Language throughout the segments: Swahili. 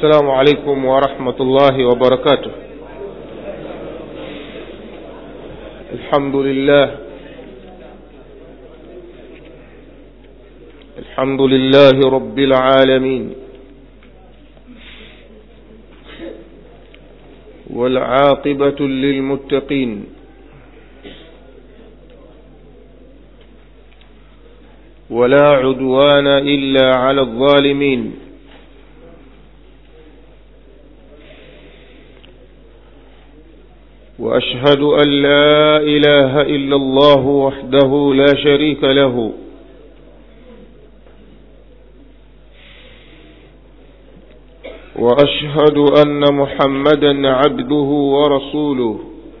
السلام عليكم ورحمة الله وبركاته الحمد لله الحمد لله رب العالمين والعاقبة للمتقين ولا عدوان إلا على الظالمين وأشهد أن لا إله إلا الله وحده لا شريك له وأشهد أن محمدا عبده ورسوله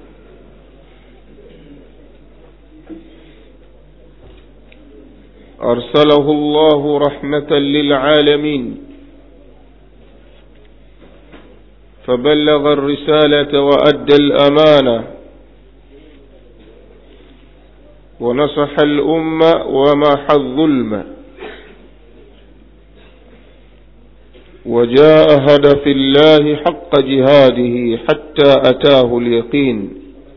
أرسله الله رحمة للعالمين فبلغ الرسالة وأدى الأمانة ونصح الأمة وماح الظلم وجاهد في الله حق جهاده حتى أتاه اليقين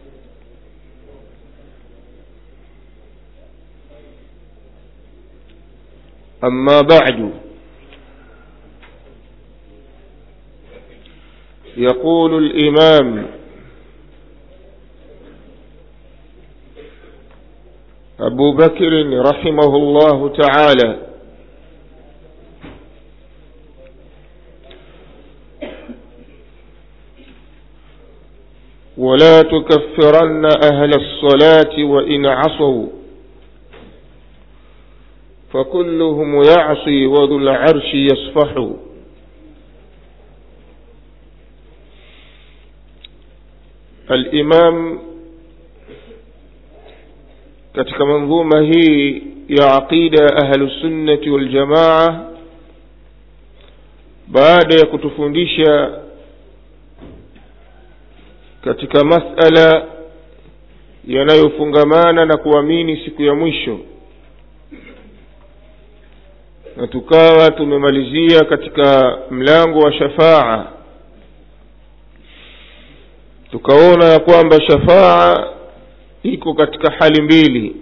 أما بعد يقول الإمام أبو بكر رحمه الله تعالى ولا تكفرن أهل الصلاة وإن عصوا فكلهم يعصي وذو العرش يصفح الإمام katika manzuma hii ya aqida ya ahlusunnati waljamaa baada ya kutufundisha katika masala yanayofungamana na kuamini siku ya mwisho na tukawa tumemalizia katika mlango wa shafaa tukaona ya kwamba shafaa iko katika hali mbili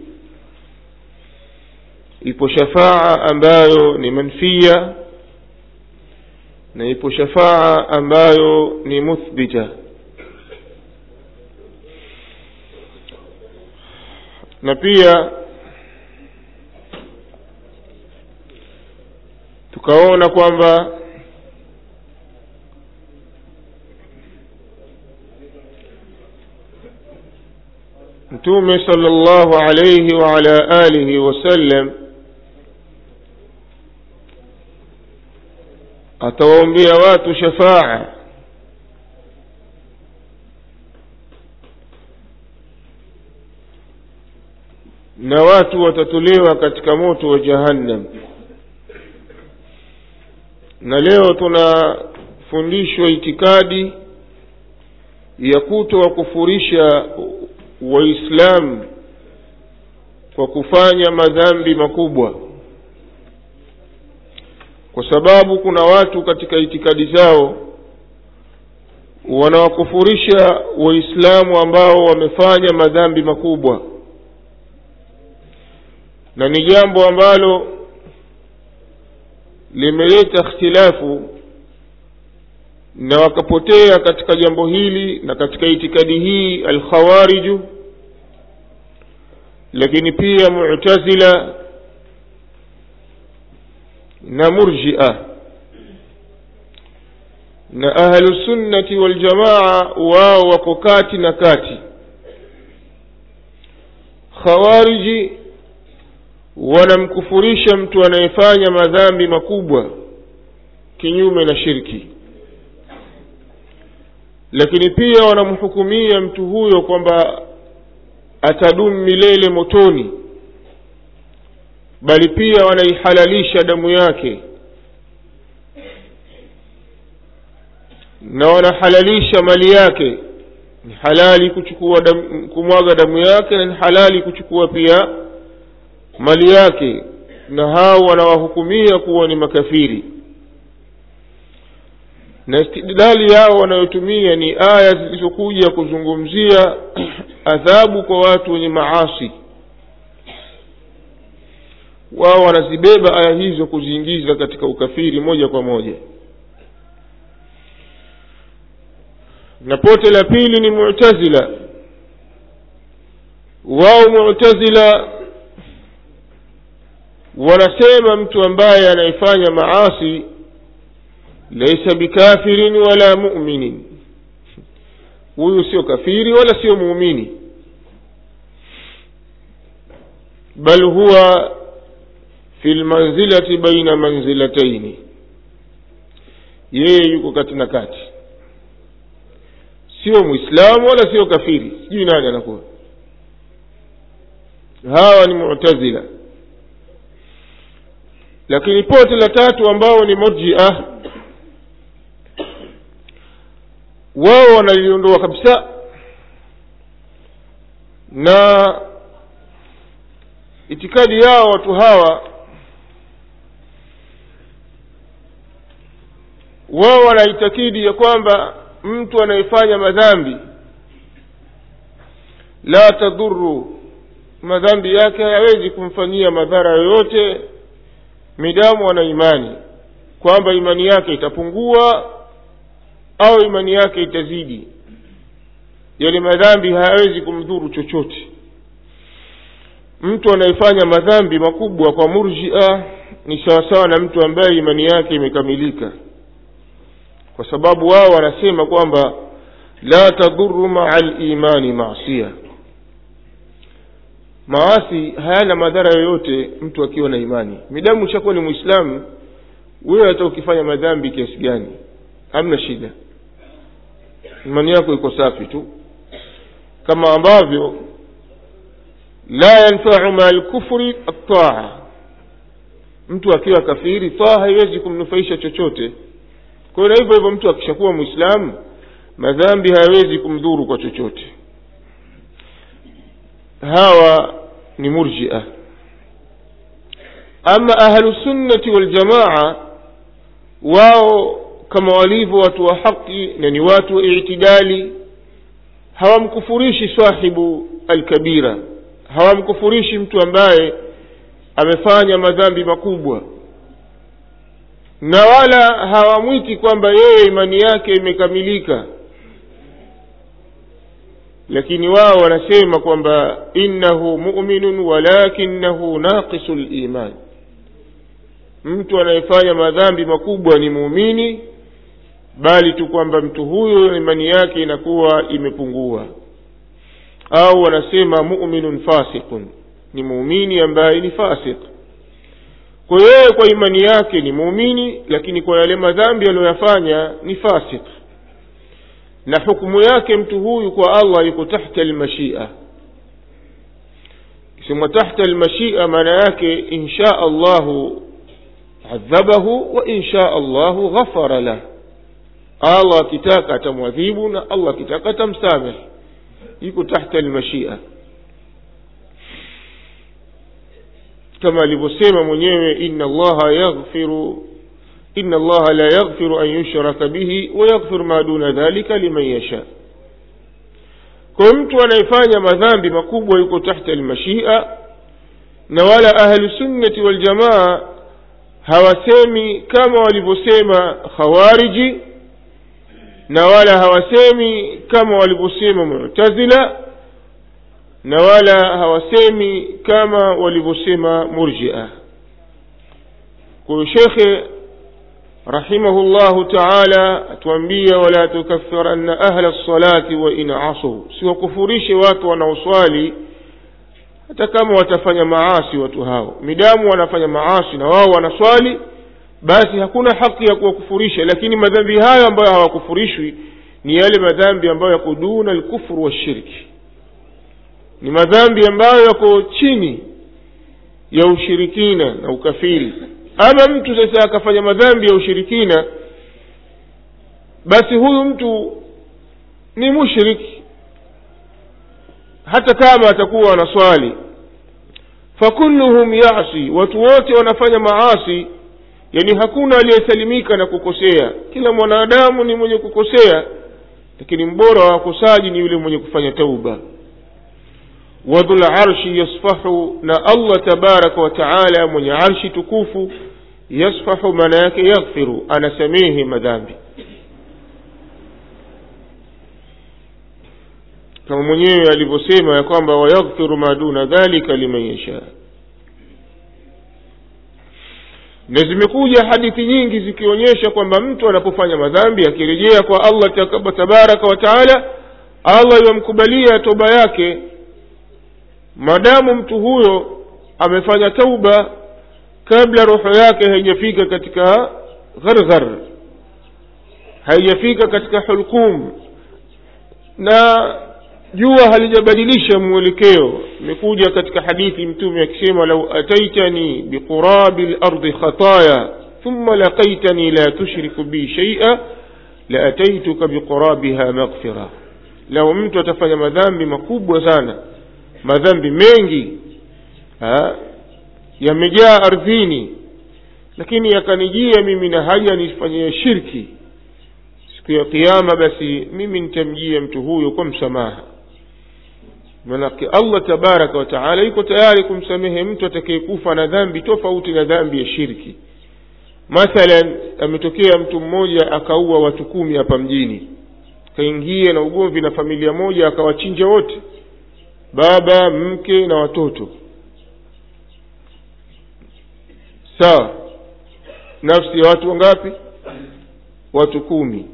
ipo shafaa ambayo ni manfia na ipo shafaa ambayo ni muthbita na pia tukaona kwamba mtume sallallahu alayhi wa ala alihi wasallam atawaombea watu shafaa na watu watatolewa katika moto wa jahannam na leo tunafundishwa itikadi ya kuto wakufurisha waislamu kwa kufanya madhambi makubwa kwa sababu kuna watu katika itikadi zao wanawakufurisha waislamu ambao wamefanya madhambi makubwa na ni jambo ambalo limeleta ikhtilafu na wakapotea katika jambo hili na katika itikadi hii alkhawariju lakini pia mu'tazila na murjia na ahlusunnati waljamaa wao wako kati na kati khawariji wanamkufurisha mtu anayefanya madhambi makubwa kinyume na shirki lakini pia wanamhukumia mtu huyo kwamba atadumu milele motoni bali pia wanaihalalisha damu yake na wanahalalisha mali yake ni halali kuchukua damu, kumwaga damu yake na ni halali kuchukua pia mali yake na hao wanawahukumia kuwa ni makafiri na istidlali yao wanayotumia ni aya zilizokuja kuzungumzia adhabu kwa watu wenye maasi wao wanazibeba aya hizo kuziingiza katika ukafiri moja kwa moja na pote la pili ni mu'tazila wao mu'tazila wanasema mtu ambaye anayefanya maasi laisa bikafirin wala mu'minin huyu sio kafiri wala sio muumini bal huwa fi lmanzilati baina manzilataini yeye yuko kati na kati sio mwislamu wala sio kafiri sijui nani anakuwa hawa ni mu'tazila lakini pote la tatu ambao ni murjia wao wanaliondoa kabisa na itikadi yao watu hawa wao wanaitakidi ya kwamba mtu anayefanya madhambi la tadhuru madhambi yake hayawezi kumfanyia madhara yoyote midamu ana imani kwamba imani yake itapungua au imani yake itazidi yale madhambi hayawezi kumdhuru chochote mtu anayefanya madhambi makubwa kwa murjia ni sawasawa na mtu ambaye imani yake imekamilika kwa sababu wao wanasema kwamba la tadhuru maa limani masia maasi hayana madhara yoyote mtu akiwa na imani midamu ushakuwa ni mwislamu wewe hata ukifanya madhambi kiasi gani hamna shida imani yako iko safi tu kama ambavyo la yanfau maa lkufri ataa mtu akiwa kafiri taa haiwezi kumnufaisha chochote kwa hiyo na hivyo hivyo mtu akishakuwa mwislamu madhambi hayawezi kumdhuru kwa chochote hawa ni murjia ama ahlusunnati waljamaa wao kama walivyo watu wa haqi na ni watu wa itidali hawamkufurishi sahibu alkabira hawamkufurishi mtu ambaye amefanya madhambi makubwa na wala hawamwiti kwamba yeye imani yake imekamilika lakini wao wanasema kwamba innahu muminun walakinahu naqisu liman mtu anayefanya madhambi makubwa ni muumini bali tu kwamba mtu huyo imani yake inakuwa imepungua au wanasema muminun fasiqun ni muumini ambaye ni fasiq kwa yeye kwa imani yake ni muumini lakini kwa yale madhambi aliyoyafanya ni fasiq na hukumu yake mtu huyu kwa allah yuko tahta almashia kisemwa tahta almashia maana yake insha allahu adhabahu wa insha allahu ghafara lah allah akitaka atamwadhibu na allah akitaka atamsamehe yuko tahta almashia kama alivyosema mwenyewe inna allaha yaghfiru inna allaha la yaghfiru an yushraka bihi wa yaghfiru ma duna dhalika liman yasha kwa mtu anayefanya madhambi makubwa yuko tahta almashia na wala ahlusunnati waljamaa hawasemi kama walivyosema khawariji na wala hawasemi kama walivyosema mu'tazila na wala hawasemi kama walivyosema murjia kwa hiyo shekhe rahimahullahu taala atuambia wala tukaffiranna ahla lsalati wa in asuu siwakufurishe watu wanaoswali hata kama watafanya maasi watu hao midamu wanafanya maasi na wao wanaswali basi hakuna haki ya kuwakufurisha lakini madhambi hayo ambayo hawakufurishwi ni yale madhambi ambayo yako duna alkufru washirki ni madhambi ambayo yako chini ya ushirikina na ukafiri ama mtu sasa akafanya madhambi ya ushirikina basi huyu mtu ni mushriki hata kama atakuwa anaswali fakulluhum yasi watu wote wanafanya maasi yaani hakuna aliyesalimika na kukosea kila mwanadamu ni mwenye kukosea lakini mbora wa wakosaji ni yule mwenye kufanya tauba wadhu larshi yasfahu na allah tabaraka wa taala mwenye arshi tukufu yasfahu maana yake yaghfiru anasamehe madhambi kama mwenyewe alivyosema ya kwamba wayaghfiru ma duna dhalika liman yashaa na zimekuja hadithi nyingi zikionyesha kwamba mtu anapofanya madhambi akirejea kwa allah tabaraka wa taala allah yamkubalia toba yake maadamu mtu huyo amefanya tauba kabla roho yake haijafika katika gharghar haijafika katika hulkum na jua halijabadilisha mwelekeo imekuja katika hadithi mtume akisema lau ataitani biqurabi lardi khataya thumma laqaitani la tushriku bi shaia laataituka biqurabiha maghfira lau mtu atafanya madhambi makubwa sana madhambi mengi yamejaa ardhini lakini yakanijia mimi na haja nifanyie shirki siku ya kiama basi mimi nitamjia mtu huyo kwa msamaha manake allah tabaraka wa taala yuko tayari kumsamehe mtu atakayekufa na dhambi tofauti na dhambi ya shirki mathalan ametokea mtu mmoja akaua watu kumi hapa mjini akaingia na ugomvi na familia moja akawachinja wote baba mke na watoto sawa nafsi ya watu wangapi watu kumi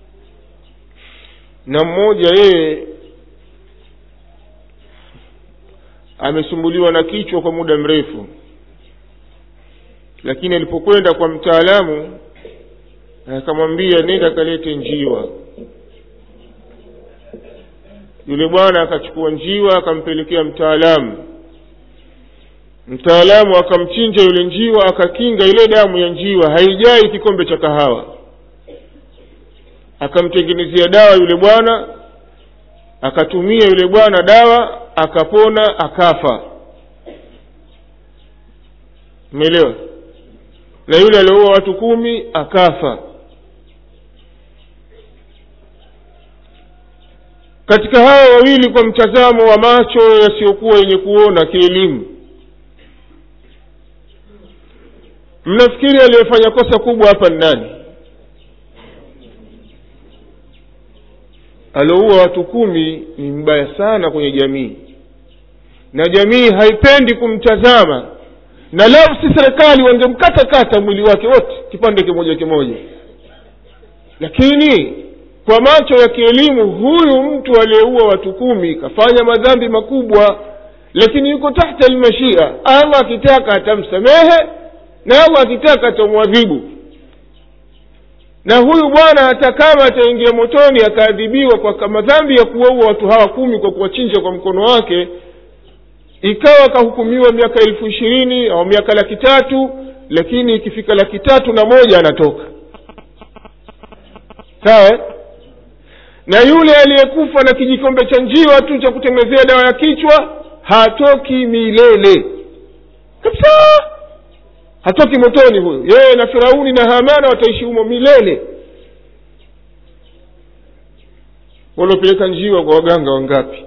na mmoja yeye amesumbuliwa na kichwa kwa muda mrefu lakini alipokwenda kwa mtaalamu akamwambia nenda kalete njiwa yule bwana akachukua njiwa akampelekea mtaalamu mtaalamu akamchinja yule njiwa akakinga ile damu ya njiwa haijai kikombe cha kahawa akamtengenezea dawa yule bwana akatumia yule bwana dawa akapona akafa umeelewa na yule alioua watu kumi akafa katika hawa wawili kwa mtazamo wa macho yasiyokuwa yenye kuona kielimu mnafikiri aliyefanya kosa kubwa hapa ni nani alioua watu kumi ni mbaya sana kwenye jamii na jamii haipendi kumtazama na leo si serikali wangemkata kata mwili wake wote kipande kimoja kimoja lakini kwa macho ya kielimu huyu mtu aliyeua watu kumi kafanya madhambi makubwa lakini yuko tahta almashia allah akitaka atamsamehe na allah akitaka atamwadhibu na huyu bwana hata kama ataingia motoni akaadhibiwa kwa madhambi ya kuwaua watu hawa kumi kwa kuwachinja kwa mkono wake ikawa akahukumiwa miaka elfu ishirini au miaka laki tatu lakini ikifika laki tatu na moja anatoka sawa na yule aliyekufa na kijikombe cha njiwa tu cha kutengenezea dawa ya kichwa hatoki milele kabisa hatoki motoni huyo yeye na firauni na hamana wataishi humo milele waliopeleka njiwa kwa waganga wangapi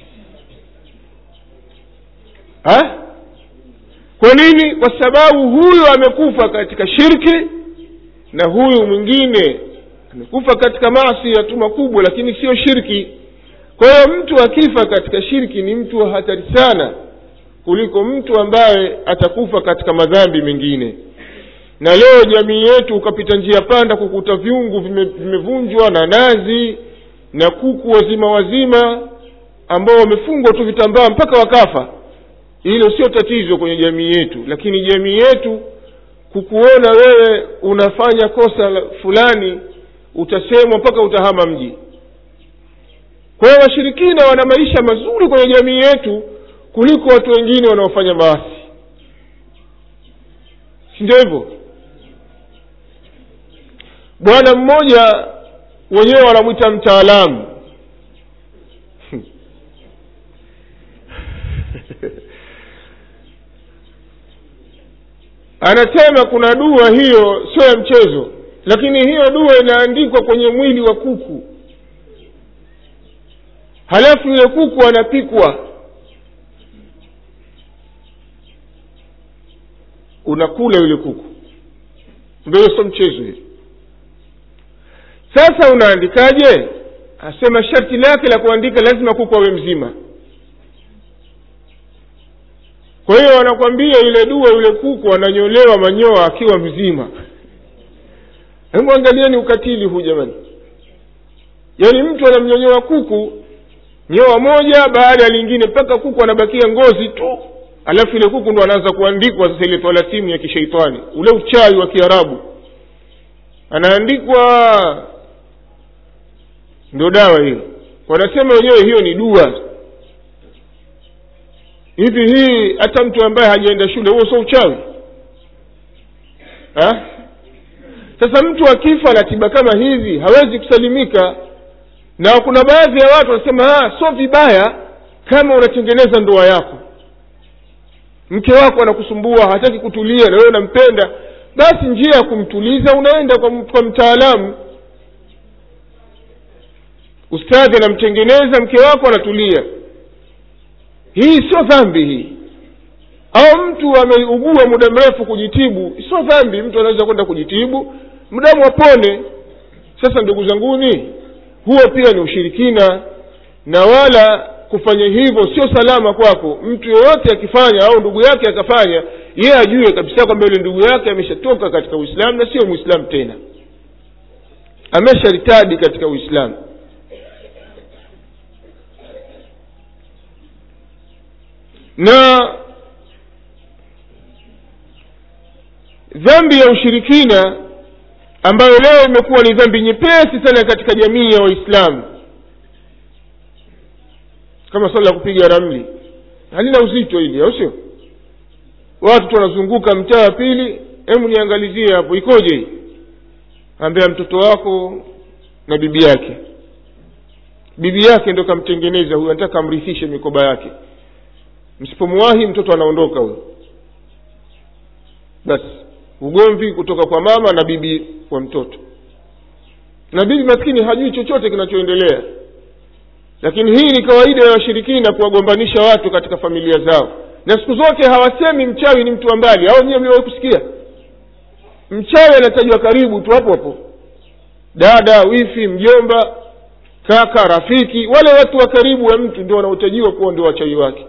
ha? kwa nini kwa sababu huyu amekufa katika shirki na huyu mwingine amekufa katika maasi ya tu makubwa lakini sio shirki kwa hiyo mtu akifa katika shirki ni mtu wa hatari sana kuliko mtu ambaye atakufa katika madhambi mengine na leo jamii yetu ukapita njia panda kukuta vyungu vimevunjwa vime na nazi na kuku wazima wazima ambao wamefungwa tu vitambaa mpaka wakafa hilo sio tatizo kwenye jamii yetu lakini jamii yetu kukuona wewe unafanya kosa fulani utasemwa mpaka utahama mji kwa hiyo washirikina wana maisha mazuri kwenye jamii yetu kuliko watu wengine wanaofanya maasi si ndio hivyo bwana mmoja wenyewe wanamwita mtaalamu anasema kuna dua hiyo sio ya mchezo lakini hiyo dua inaandikwa kwenye mwili wa kuku halafu yule kuku anapikwa unakula yule kuku ndio sio mchezo hiyo sasa unaandikaje asema sharti lake la kuandika lazima kuku awe mzima kwa hiyo wanakwambia ile dua yule kuku ananyolewa manyoa akiwa mzima hebu angalieni ukatili huu jamani yaani mtu anamnyonyoa kuku nyoa moja baada ya lingine mpaka kuku anabakia ngozi tu alafu ile kuku ndo anaanza kuandikwa sasa ile talasimu ya kishaitani ule uchawi wa kiarabu anaandikwa ndio dawa hiyo wanasema wenyewe hiyo ni dua hivi hii hata mtu ambaye hajaenda shule huo sio uchawi ha? sasa mtu akifa na tiba kama hizi hawezi kusalimika na kuna baadhi ya watu wanasema sio vibaya kama unatengeneza ndoa yako mke wako anakusumbua hataki kutulia na wewe unampenda basi njia ya kumtuliza unaenda kwa, kwa mtaalamu ustadhi anamtengeneza mke wako anatulia hii sio dhambi hii au mtu ameugua muda mrefu kujitibu sio dhambi mtu anaweza kwenda kujitibu mdamu apone sasa ndugu zanguni huo pia ni ushirikina na wala kufanya hivyo sio salama kwako mtu yoyote akifanya au ndugu yake akafanya yeye ajue kabisa kwamba yule ndugu yake ameshatoka katika uislamu na sio mwislamu tena amesharitadi katika uislamu na dhambi ya ushirikina ambayo leo imekuwa ni dhambi nyepesi sana katika jamii ya waislamu kama swala la kupiga ramli halina uzito hili au sio watu tu wanazunguka mtaa wa pili hebu niangalizie hapo ikoje hii ambea mtoto wako na bibi yake bibi yake ndo kamtengeneza huyu anataka amrithishe mikoba yake msipomwahi mtoto anaondoka huyo basi ugomvi kutoka kwa mama na bibi wa mtoto na bibi maskini hajui chochote kinachoendelea lakini hii ni kawaida ya washirikina kuwagombanisha watu katika familia zao na siku zote hawasemi mchawi ni mtu wa mbali au nyiwe mliwahi kusikia mchawi anatajwa karibu tu hapo hapo dada wifi mjomba kaka rafiki wale watu wa karibu wa mtu ndio wanaotajiwa kuwa ndio wachawi wake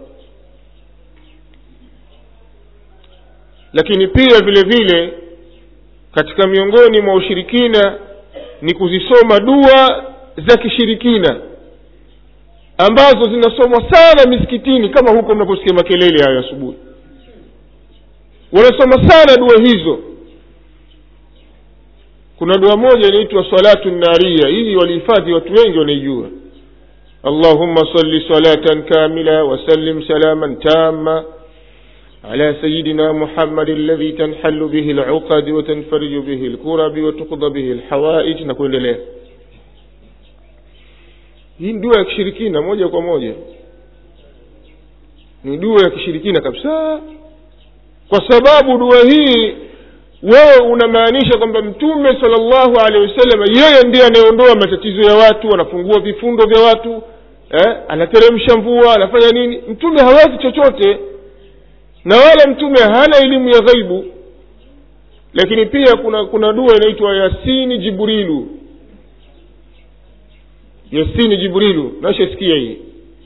lakini pia vile vile katika miongoni mwa ushirikina ni kuzisoma dua za kishirikina ambazo zinasomwa sana misikitini kama huko mnaposikia makelele hayo asubuhi wanasoma sana dua hizo kuna dua moja inaitwa salatu naria hii walihifadhi watu wengi wanaijua allahumma salli salatan kamila wasallim salaman tama على سيدنا محمد الذي تنحل به العقد وتنفرج به الكرب وتقضى به الحوائج نقول له hii ni dua ya kishirikina moja kwa moja ni dua ya kishirikina kabisa kwa sababu dua hii wewe unamaanisha kwamba mtume salllahu alehi wasallam yeye ndiye anayeondoa matatizo ya watu anafungua vifundo vya watu eh, anateremsha mvua anafanya nini mtume hawezi chochote na wala mtume hana elimu ya ghaibu lakini pia kuna kuna dua inaitwa yasini jibrilu yasini jibrilu nashasikia hii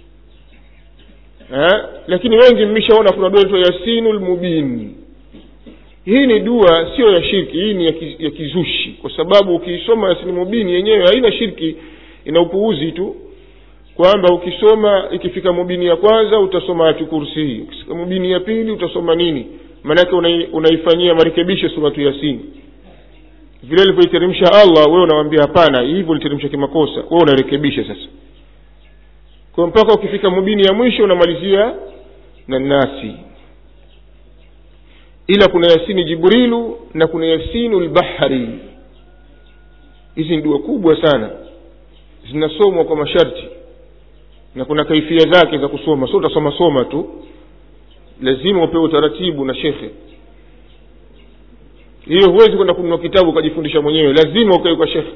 eh? lakini wengi mmeshaona kuna dua inaitwa yasinu lmubin hii ni dua sio ya shirki hii ni ya, ki, ya kizushi kwa sababu ukiisoma yasini mubini yenyewe haina shirki ina upuuzi tu kwamba ukisoma ikifika mubini ya kwanza utasoma ayatu kursi hii ukifika mubini ya pili utasoma nini maanake unaifanyia marekebisho suratu yasini vile alivyoiteremsha allah wewe unawambia hapana hivyo uliteremsha kimakosa wewe unarekebisha sasa kwa mpaka ukifika mubini ya mwisho unamalizia na nasi ila kuna yasini jibrilu na kuna yasinu lbahari hizi ni dua kubwa sana zinasomwa kwa masharti na kuna kaifia zake za kusoma sio utasoma soma tu lazima upewe utaratibu na shekhe hiyo huwezi kwenda kununua kitabu ukajifundisha mwenyewe lazima ukae kwa shekhe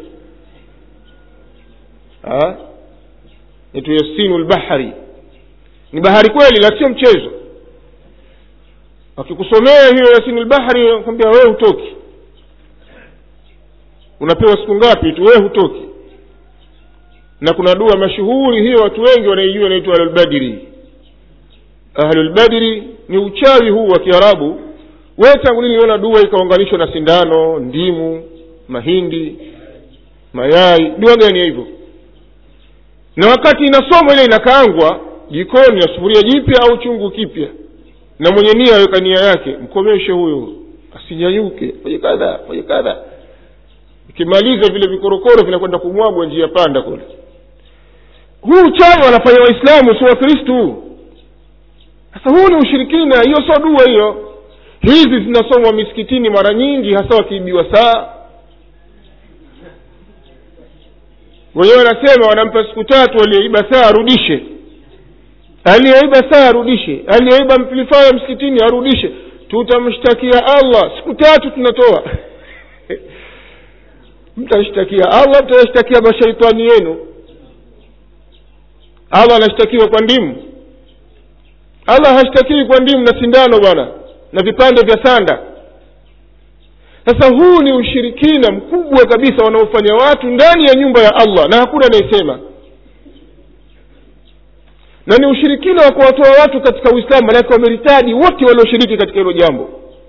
naitwa yasinu lbahari ni bahari kweli la sio mchezo akikusomea hiyo yasinu lbahari kwambia wewe hutoki unapewa siku ngapi tu wewe hutoki na kuna dua mashuhuri hiyo watu wengi wanaijua inaitwa ahlulbadiri ahlulbadiri ni uchawi huu wa kiarabu we tangu lini niona dua ikaunganishwa na sindano ndimu mahindi mayai dua gani ya hivyo na wakati inasomwa ile inakaangwa jikoni na sufuria jipya au chungu kipya na mwenye nia aweka nia yake mkomeshe huyo asinyanyuke fanye kadha fanye kadha ikimaliza vile vikorokoro vinakwenda kumwagwa njia panda kule huu uchawi wanafanya waislamu si wakristu sasa huu ni ushirikina hiyo sio dua hiyo hizi zinasomwa misikitini mara nyingi hasa wakiibiwa saa wenyewe wanasema wanampa siku tatu aliyeiba saa arudishe aliyeiba saa arudishe aliyeiba mplifaya msikitini arudishe tutamshtakia allah siku tatu tunatoa mtashtakia allah mtashtakia mashaitani yenu allah anashtakiwa kwa ndimu allah hashtakiwi kwa ndimu na sindano bwana na vipande vya sanda sasa huu ni ushirikina mkubwa kabisa wanaofanya watu ndani ya nyumba ya allah na hakuna anayesema na ni ushirikina wa kuwatoa watu katika uislamu manake wameritadi wote walioshiriki katika hilo jambo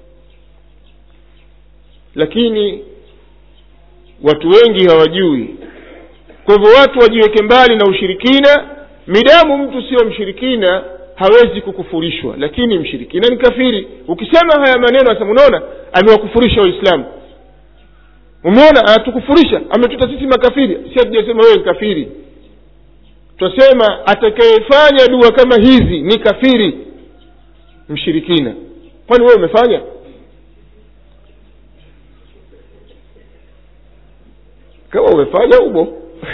lakini watu wengi hawajui kwa hivyo watu wajiweke mbali na ushirikina midamu mtu sio mshirikina hawezi kukufurishwa lakini mshirikina ni kafiri ukisema haya maneno asema unaona amewakufurisha waislamu umeona anatukufurisha ametuta sisi makafiri si hatujasema wewe ni kafiri twasema atakayefanya dua kama hizi ni kafiri mshirikina kwani wewe umefanya kama umefanya umo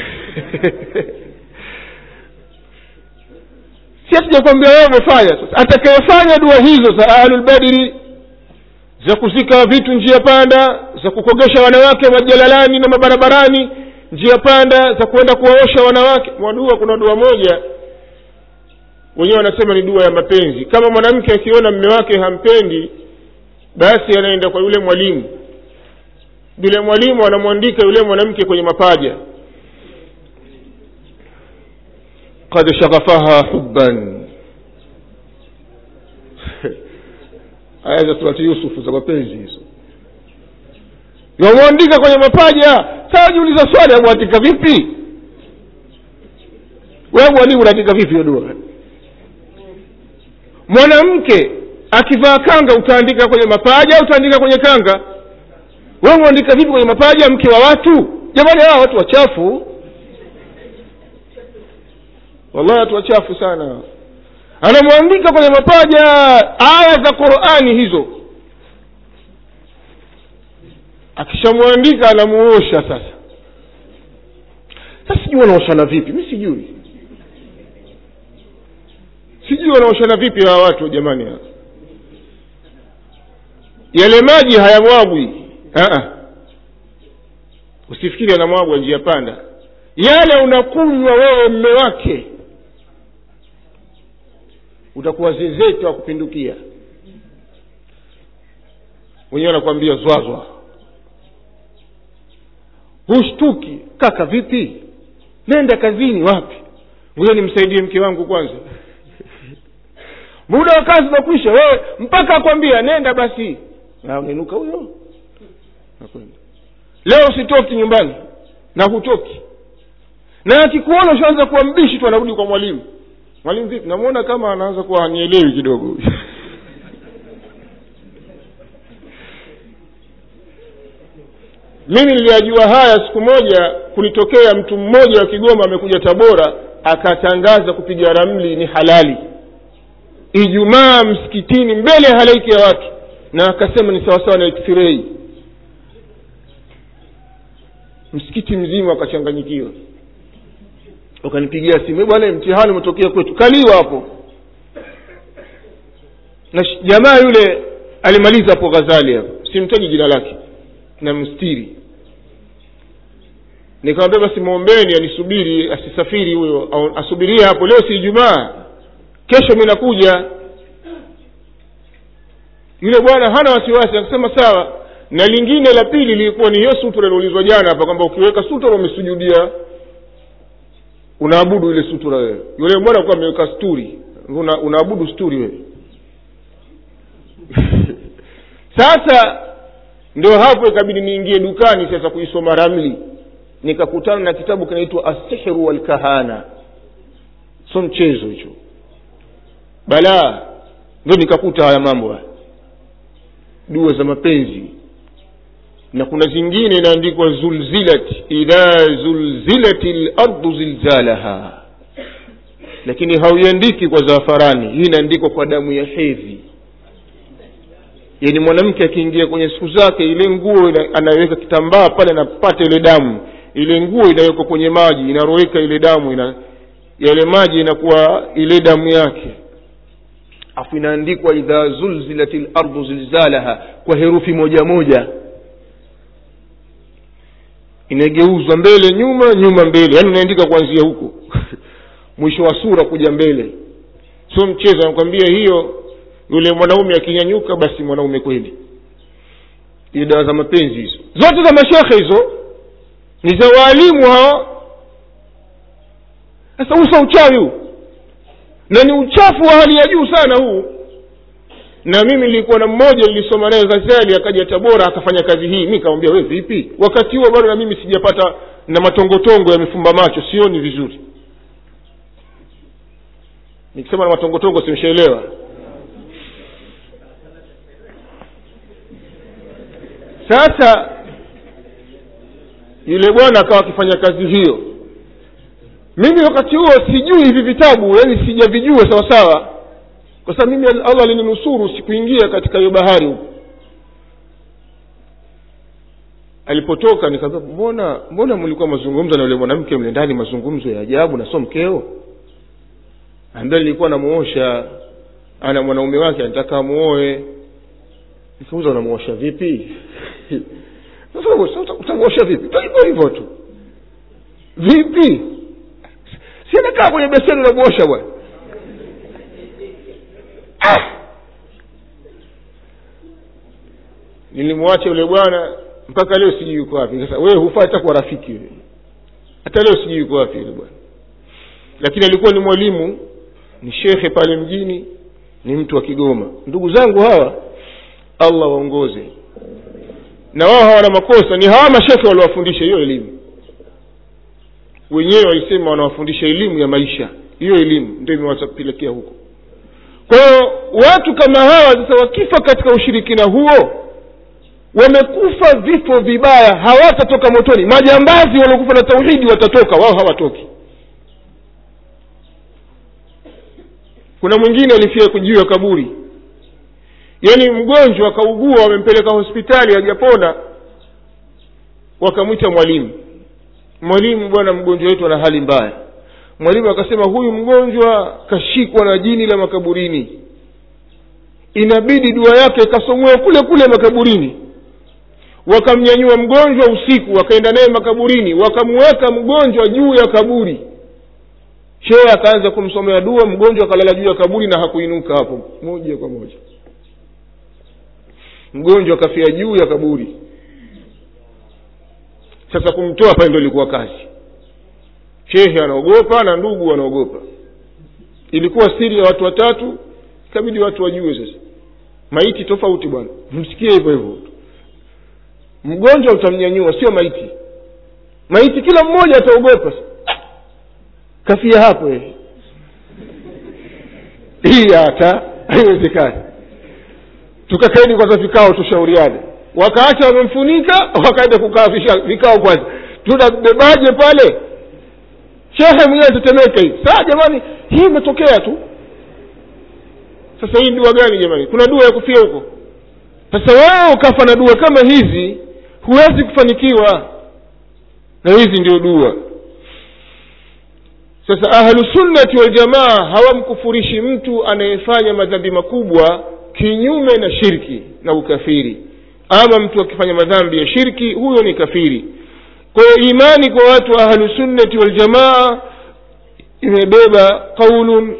si hatujakwambia wewe umefanya sasa atakayefanya dua hizo za ahlulbadiri za kuzika vitu njia panda za kukogesha wanawake majalalani na mabarabarani njia panda za kwenda kuwaosha wanawake mwadua kuna dua moja wenyewe wanasema ni dua ya mapenzi kama mwanamke akiona mme wake hampendi basi anaenda kwa yule mwalimu yule mwalimu anamwandika yule mwanamke kwenye mapaja qad shaghafaha hubban aya za surati yusufu za mapenzi hizo wamwandika kwenye mapaja saa jiuliza swali amwandika vipi wewe mwalimu unaandika vipi hiyo dua mwanamke akivaa kanga utaandika kwenye mapaja au utaandika kwenye kanga wewe mwandika vipi kwenye mapaja mke wa watu jamani hawa watu wachafu wallahi watu wachafu sana anamwandika kwenye mapaja aya za qurani hizo akishamwandika anamuosha sasa sasa sijui wanaoshana vipi mi sijui sijui wanaoshana vipi hawa watu jamani hawa yale maji hayamwagwi usifikiri anamwagwa njia panda yale unakunywa wewe mme wake utakuwa zezete wa kupindukia wenyewe anakuambia zwazwa hushtuki kaka vipi nenda kazini wapi ngoja nimsaidie mke wangu kwanza muda wa kazi unakwisha wewe mpaka akwambia nenda basi na unainuka huyo nakwenda leo usitoki nyumbani na hutoki na akikuona ushaanza kuwa mbishi tu anarudi kwa mwalimu mwalimu vipi namwona kama anaanza kuwa hanielewi kidogo mimi niliyajua haya siku moja kulitokea mtu mmoja wa kigoma amekuja tabora akatangaza kupiga ramli ni halali ijumaa msikitini mbele ya halaiki ya watu na akasema ni sawasawa na x-ray msikiti mzima akachanganyikiwa wakanipigia simu bwana mtihani umetokea kwetu kaliwa hapo na jamaa yule alimaliza hapo ghazali hapo simtaji jina lake na mstiri nikamwambia basi mwombeni anisubiri asisafiri huyo au asubirie hapo leo si ijumaa kesho mi nakuja yule bwana hana wasiwasi akasema sawa na lingine la pili lilikuwa ni hiyo sutra iliulizwa jana hapa kwamba ukiweka sutra umesujudia unaabudu ile sutura wewe yule bwana kuwa ameweka sturi una, unaabudu sturi wewe sasa ndio hapo ikabidi niingie dukani sasa kuisoma ramli nikakutana na kitabu kinaitwa assihru walkahana so mchezo hicho balaa ndo nikakuta haya mambo haya dua za mapenzi na kuna zingine inaandikwa zulzilat idha zulzilati lardu zilzalaha lakini hauiandiki kwa zafarani hii inaandikwa kwa damu ya hedhi yaani mwanamke akiingia kwenye siku zake ile nguo ina- anaweka kitambaa pale anapata ile damu ile nguo inawekwa kwenye maji inaroweka ile damu ina yale maji inakuwa ile damu yake afu inaandikwa idha zulzilat lardu zilzalaha kwa herufi moja moja inageuzwa mbele nyuma nyuma mbele yaani unaandika kuanzia huko mwisho wa sura kuja mbele sio mchezo anakwambia hiyo yule mwanaume akinyanyuka basi mwanaume kweli hiyo dawa za mapenzi hizo zote za mashekhe hizo ni za waalimu hao sasa usa uchawi huu na ni uchafu wa hali ya juu sana huu na mimi nilikuwa na mmoja nilisoma naye ghazali akaja tabora akafanya kazi hii mi kamwambia we vipi wakati huo bado na mimi sijapata na matongotongo yamefumba macho sioni vizuri nikisema na matongotongo simshaelewa sasa yule bwana akawa akifanya kazi hiyo mimi wakati huo sijui hivi vitabu yaani sijavijua sawa sawa kwa sababu mimi allah alininusuru sikuingia katika hiyo bahari huko alipotoka nikaambia mbona mbona mlikuwa mazungumzo na yule mwanamke mle ndani mazungumzo ya ajabu na so mkeo ambaye nilikuwa namuosha ana mwanaume wake anataka amuoe nikauza unamuosha vipi sasa uta- utamuosha vipi Ta hivyo hivyo tu vipi si anakaa kwenye beseni unamuosha bwana ah! nilimwacha yule bwana mpaka leo sijui yuko wapi sasa wewe hufai hata kuwa rafiki wewe hata leo sijui yuko wapi yule bwana lakini alikuwa ni mwalimu ni shekhe pale mjini ni mtu wa kigoma ndugu zangu hawa allah waongoze na wao hawana makosa ni hawa mashekhe waliowafundisha hiyo elimu wenyewe walisema wanawafundisha elimu ya maisha hiyo elimu ndio imewapelekea huko kwa hiyo watu kama hawa sasa wakifa katika ushirikina huo wamekufa vifo vibaya hawatatoka motoni majambazi waliokufa na tauhidi watatoka wao hawatoki kuna mwingine alifia juu ya kaburi yaani mgonjwa akaugua wamempeleka hospitali hajapona wakamwita mwalimu mwalimu bwana mgonjwa wetu ana hali mbaya mwalimu akasema huyu mgonjwa kashikwa na jini la makaburini inabidi dua yake ikasomwe kule kule makaburini wakamnyanyua mgonjwa usiku wakaenda naye makaburini wakamweka mgonjwa juu ya kaburi shehe akaanza kumsomea dua mgonjwa akalala juu ya kaburi na hakuinuka hapo moja kwa moja mgonjwa akafia juu ya kaburi sasa kumtoa pale ndo ilikuwa kazi shehe anaogopa na ndugu wanaogopa ilikuwa siri ya watu watatu ikabidi watu wajue sasa maiti tofauti bwana msikie hivyo hivyo mgonjwa utamnyanyua sio maiti maiti kila mmoja ataogopa kafia hapo yeye hii hata haiwezekani tukakaeni kwanza vikao tushauriane wakaacha wamemfunika wakaenda kukaa visha- vikao kwanza tunabebaje pale shehe mwenyewe tetemeka hivi saa jamani hii imetokea tu sasa hii dua gani jamani kuna dua ya kufia huko sasa wewe ukafa na dua kama hizi huwezi kufanikiwa na hizi ndio dua sasa ahlusunnati waljamaa hawamkufurishi mtu anayefanya madhambi makubwa kinyume na shirki na ukafiri ama mtu akifanya madhambi ya shirki huyo ni kafiri kwa hiyo imani kwa watu wa ahlusunnati waljamaa imebeba qaulun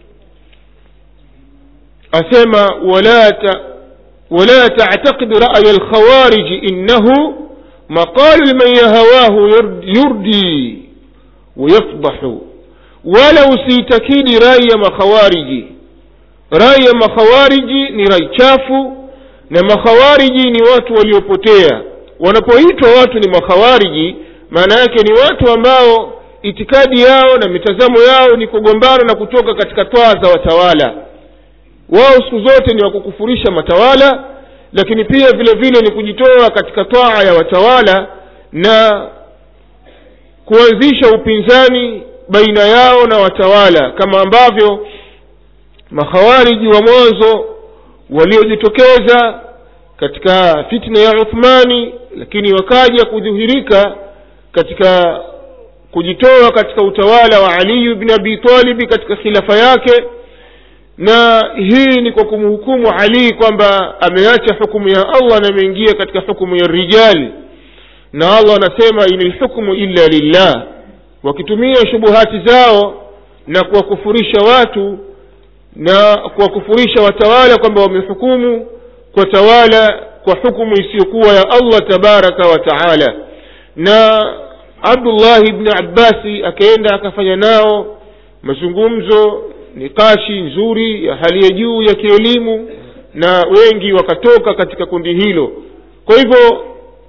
asema wala ta ولا تعتقد رأي الخوارج إنه مقال لمن يهواه يردي ويفضح ولو سيتكيد رأي مخوارج رأي مخوارج ni rai chafu na makhawariji ni watu waliopotea wanapoitwa watu ni makhawariji maana yake ni watu ambao itikadi yao na mitazamo yao ni kugombana na kutoka katika twaa za watawala wao siku zote ni wakukufurisha matawala lakini pia vile vile ni kujitoa katika twaa ya watawala na kuanzisha upinzani baina yao na watawala kama ambavyo makhawariji wa mwanzo waliojitokeza katika fitna ya uthmani lakini wakaja kudhihirika katika kujitoa katika utawala wa aliyu bni abi talibi katika khilafa yake na hii ni kwa kumhukumu ali kwamba ameacha hukumu ya allah na ameingia katika hukumu ya rijali na allah anasema in lhukmu illa lillah wakitumia shubuhati zao na kuwakufurisha watu na kuwakufurisha watawala kwamba wamehukumu kwa tawala kwa hukumu isiyokuwa ya allah tabaraka wa taala na abdullahi bni abbasi akaenda akafanya nao mazungumzo nikashi nzuri ya hali ya juu ya kielimu na wengi wakatoka katika kundi hilo kwa hivyo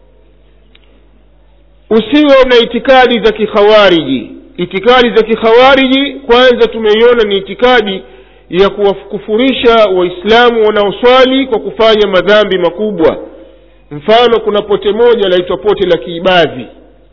usiwe na itikadi za kikhawariji itikadi za kikhawariji kwanza tumeiona ni itikadi ya kuwakufurisha waislamu wanaoswali kwa kufanya madhambi makubwa mfano kuna pote moja laitwa pote la kiibadhi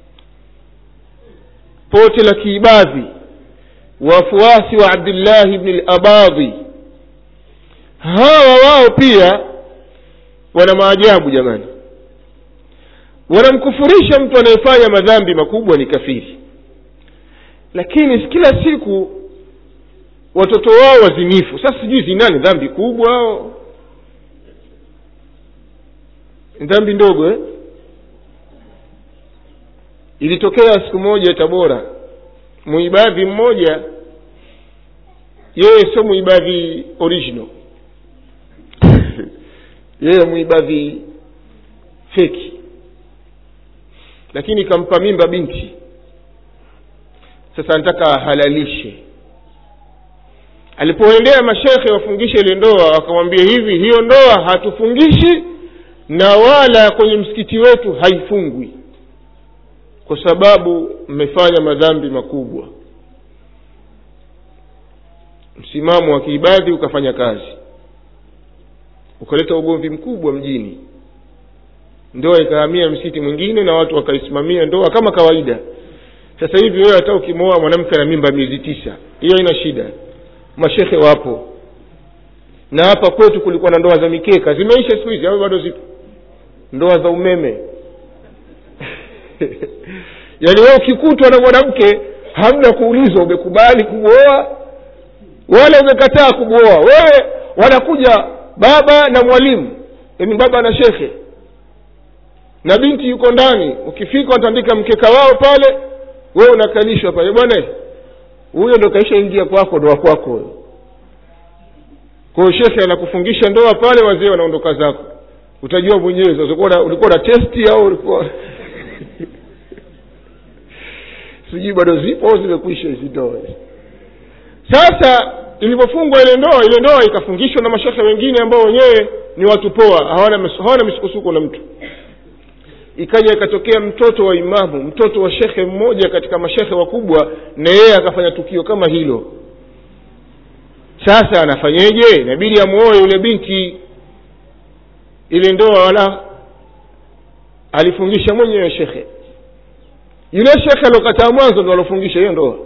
pote la kiibadhi wafuasi wa abdillahi bni labadhi hawa wao pia wana maajabu jamani wanamkufurisha mtu anayefanya madhambi makubwa ni kafiri lakini kila siku watoto wao wazinifu sasa sijui zina ni dhambi kubwa au ni dhambi ndogo eh? ilitokea siku moja tabora muibadhi mmoja yeye sio muibadhi original yeye muibadhi feki lakini kampa mimba binti sasa anataka ahalalishe alipoendea mashekhe wafungishe ile ndoa wakamwambia hivi hiyo ndoa hatufungishi na wala kwenye msikiti wetu haifungwi kwa sababu mmefanya madhambi makubwa msimamo wa kiibadhi ukafanya kazi ukaleta ugomvi mkubwa mjini ndoa ikahamia msikiti mwingine na watu wakaisimamia ndoa kama kawaida sasa hivi wewe hata ukimwoa mwanamke na mimba miezi tisa hiyo ina shida mashekhe wapo na hapa kwetu kulikuwa na ndoa za mikeka zimeisha siku hizi au bado zipo ndoa za umeme yaani wewe ukikutwa na mwanamke hamna kuulizwa umekubali kumwoa wala umekataa kumwoa wewe wanakuja baba na mwalimu yaani baba na shekhe na binti yuko ndani ukifika watandika mkeka wao pale wewe unakalishwa pale bwana huyo ndo kaisha ingia kwako ndoa kwako kwayo shekhe anakufungisha ndoa pale wazee wanaondoka zako utajua mwenyewe sasa ulikuwa na testi au ulikuwa sijui bado zipo au zimekwisha hizi ndoa sasa ilivyofungwa ile ndoa ile ndoa ikafungishwa na mashekhe wengine ambao wenyewe ni watu poa hawana hawana misukosuko na mtu ikaja ikatokea mtoto wa imamu mtoto wa shekhe mmoja katika mashekhe wakubwa na yeye akafanya tukio kama hilo sasa anafanyeje inabidi amwoe yule binti ile ndoa wala alifungisha mwenyewe shekhe yule shekhe aliokataa mwanzo ndo alofungisha hiyo ndoa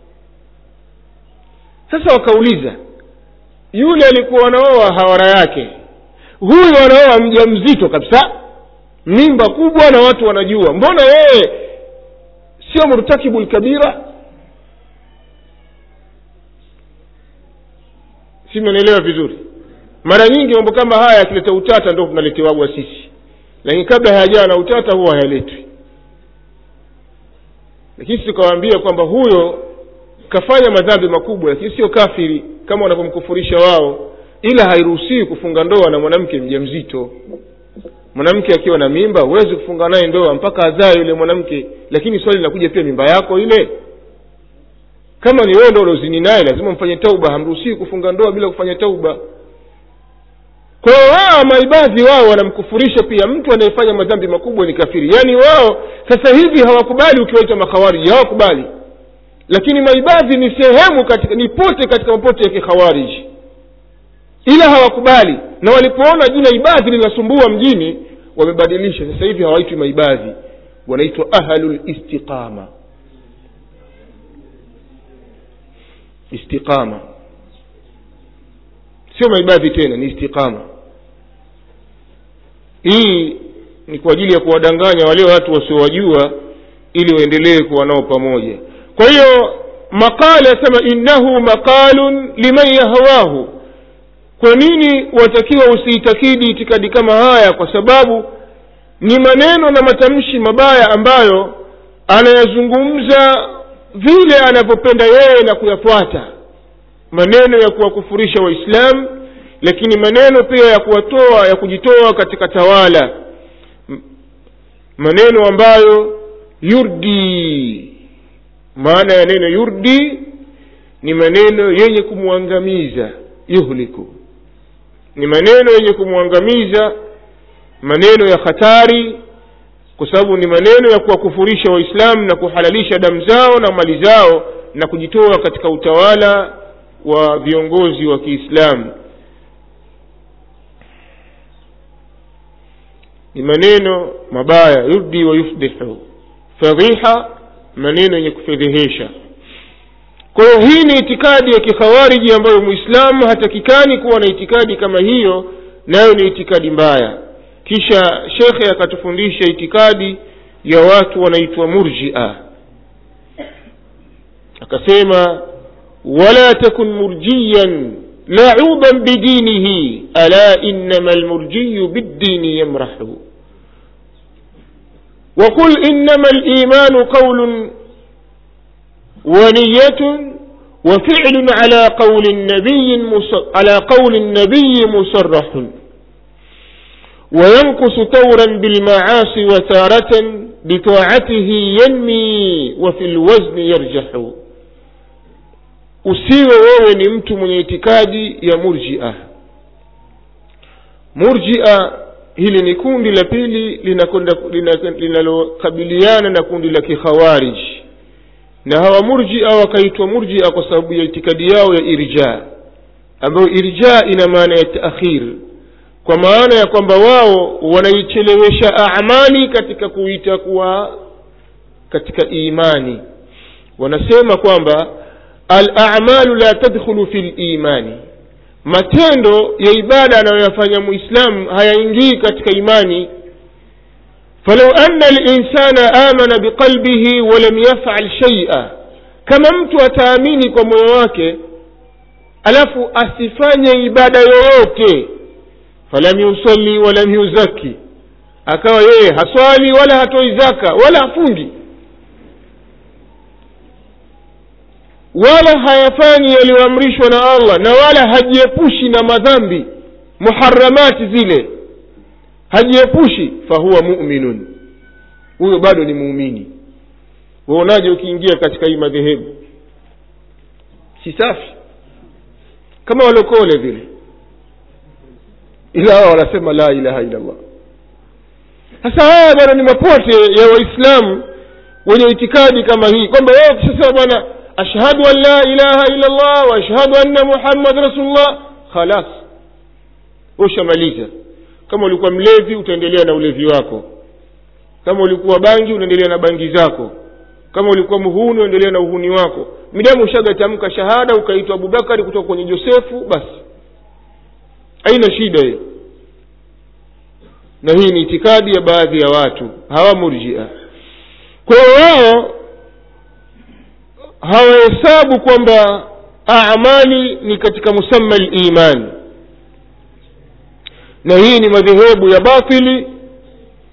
sasa wakauliza yule alikuwa wanaoa hawara yake huyu wanaoa mja mzito kabisa mimba kubwa na watu wanajua mbona yeye sio murtakibu lkabira si mnanielewa vizuri mara nyingi mambo kama haya yakileta utata ndo tunaletewaga sisi lakini kabla hayajawa na utata huwa hayaletwi lakini tukawaambia kwamba huyo kafanya madhambi makubwa lakini sio kafiri kama wanavyomkufurisha wao ila hairuhusiwi kufunga ndoa na mwanamke mja mzito mwanamke akiwa na mimba huwezi kufunga naye ndoa mpaka azae yule mwanamke lakini swali linakuja pia mimba yako ile kama ni wewe ndo ulozini naye lazima mfanye tauba hamruhusiwi kufunga ndoa bila kufanya tauba kwa hiyo wao maibadhi wao wanamkufurisha pia mtu anayefanya madhambi makubwa ni kafiri yaani wao sasa hivi hawakubali ukiwaita makhawariji hawakubali lakini maibadhi ni sehemu katika ni pote katika mapote ya kikhawariji ila hawakubali na walipoona jina ibadhi linasumbua mjini wamebadilisha sasa hivi hawaitwi maibadhi wanaitwa ahlulistiqama istiqama sio maibadhi tena ni istiqama hii ni kwa ajili ya kuwadanganya wale watu wasiowajua ili waendelee kuwa nao pamoja kwa hiyo maqala yasema innahu maqalun liman yahwahu kwa nini watakiwa usiitakidi itikadi kama haya kwa sababu ni maneno na matamshi mabaya ambayo anayazungumza vile anavyopenda yeye na kuyafuata maneno ya kuwakufurisha waislamu lakini maneno pia ya kuwatoa ya kujitoa katika tawala maneno ambayo yurdi maana ya neno yurdi ni maneno yenye kumwangamiza yuhliku ni maneno yenye kumwangamiza maneno ya hatari kwa sababu ni maneno ya kuwakufurisha waislamu na kuhalalisha damu zao na mali zao na kujitoa katika utawala wa viongozi wa kiislamu ni maneno mabaya yurdi wa yufdihu fadhiha maneno yenye kufedhehesha kwa hiyo hii ni itikadi ya kikhawariji ambayo mwislamu hatakikani kuwa na itikadi kama hiyo nayo ni itikadi mbaya kisha shekhe akatufundisha itikadi ya watu wanaitwa murjia akasema wala takun murjiyan lauban bidinihi ala innama almurjiyu biddini yamrahu وقل إنما الإيمان قول ونية وفعل على قول النبي على قول النبي مصرح وينقص تورا بالمعاصي وتارة بطاعته ينمي وفي الوزن يرجح usiwe wewe ni mtu mwenye itikadi ya murjia murjia hili ni kundi la pili linalokabiliana na kundi la kikhawarij na hawa murjia wakaitwa murjia kwa sababu ya itikadi yao ya irja ambayo irja ina maana ya taakhir kwa maana ya kwamba wao wanaichelewesha amali katika kuita kuwa katika imani wanasema kwamba alamalu la tadkhulu fi limani matendo ya ibada anayoyafanya muislamu hayaingii katika imani falau anna linsana amana biqalbihi walam yafal shaia kama mtu ataamini kwa moyo wake alafu asifanye ibada yoyote falam yusalli walam yuzaki akawa yeye haswali wala hatoi zaka wala hafungi wala hayafanyi yaliyoamrishwa na allah na wala hajiepushi na madhambi muharamati zile hajiepushi fahuwa muminun huyo bado ni muumini waonaje ukiingia katika hii madhehebu si safi kama walokole vile ila hao wanasema la ilaha illa allah sasa haya bwana ni mapote ya waislamu wenye itikadi kama hii kwamba wao ukishasema bwana ashhadu an la ilaha illa allah wa ashhadu anna muhammad rasulullah khalas ushamaliza kama ulikuwa mlevi utaendelea na ulevi wako kama ulikuwa bangi unaendelea na bangi zako kama ulikuwa muhuni unaendelea na uhuni wako midamu ushagatamka shahada ukaitwa abubakari kutoka kwenye josefu basi haina shida hiyo na hii ni itikadi ya baadhi ya watu hawa murjia kwa hiyo wao hawahesabu kwamba amali ni katika musamma liman na hii ni madhehebu ya batili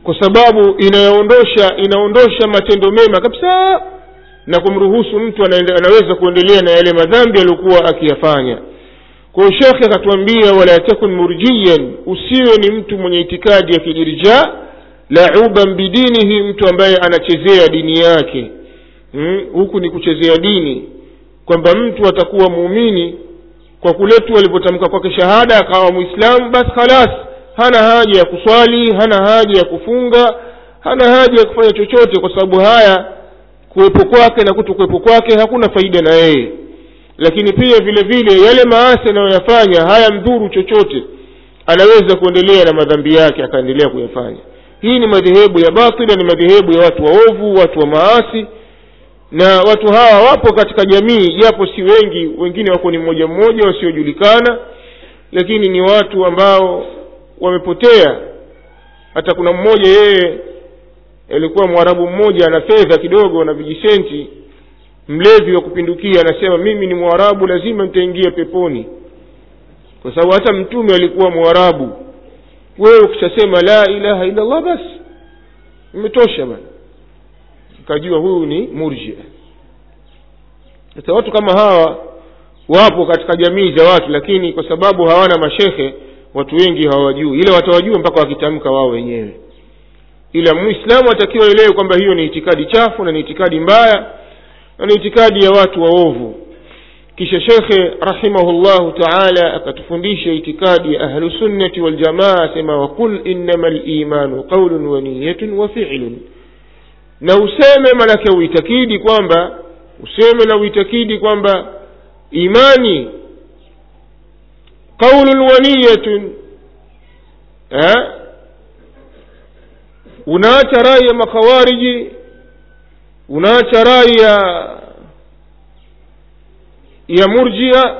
kwa sababu inaondosha inaondosha matendo mema kabisa na kumruhusu mtu anaende, anaweza kuendelea na yale madhambi aliyokuwa akiyafanya kwa hiyo shekhe akatuambia wala takun murjiyan usiwe ni mtu mwenye itikadi ya kijirja lauban bidinihi mtu ambaye anachezea dini yake hmm? huku ni kuchezea dini kwamba mtu atakuwa muumini kwa kule tu alipotamka kwake shahada akawa mwislamu basi khalas hana haja ya kuswali hana haja ya kufunga hana haja ya kufanya chochote kwa sababu haya kuwepo kwake na kuto kuwepo kwake hakuna faida na yeye lakini pia vile vile yale maasi anayoyafanya hayamdhuru chochote anaweza kuendelea na madhambi yake akaendelea kuyafanya hii ni madhehebu ya batila ni madhehebu ya watu waovu watu wa maasi na watu hawa wapo katika jamii japo si wengi wengine wako ni mmoja mmoja wasiojulikana lakini ni watu ambao wamepotea hata kuna mmoja yeye alikuwa mwarabu mmoja ana fedha kidogo na vijisenti mlevi wa kupindukia anasema mimi ni mwarabu lazima nitaingia peponi kwa sababu hata mtume alikuwa mwarabu wewe ukishasema la ilaha illa allah basi imetosha bana ukajua huyu ni murjia sasa watu kama hawa wapo katika jamii za watu lakini kwa sababu hawana mashehe watu wengi hawajui ila watawajua mpaka wakitamka wao wenyewe ila muislamu atakiwa elewe kwamba hiyo ni itikadi chafu na ni itikadi mbaya na ni itikadi ya watu waovu kisha shekhe rahimahullahu taala akatufundisha itikadi ya ahlusunnati waljamaa asema waqul innama limanu qaulun wa niyatun wa filun na useme manake uitakidi kwamba useme na uitakidi kwamba imani qaulun wa niyatun unaacha rai ya makhawariji unaacha rai ya ya murjia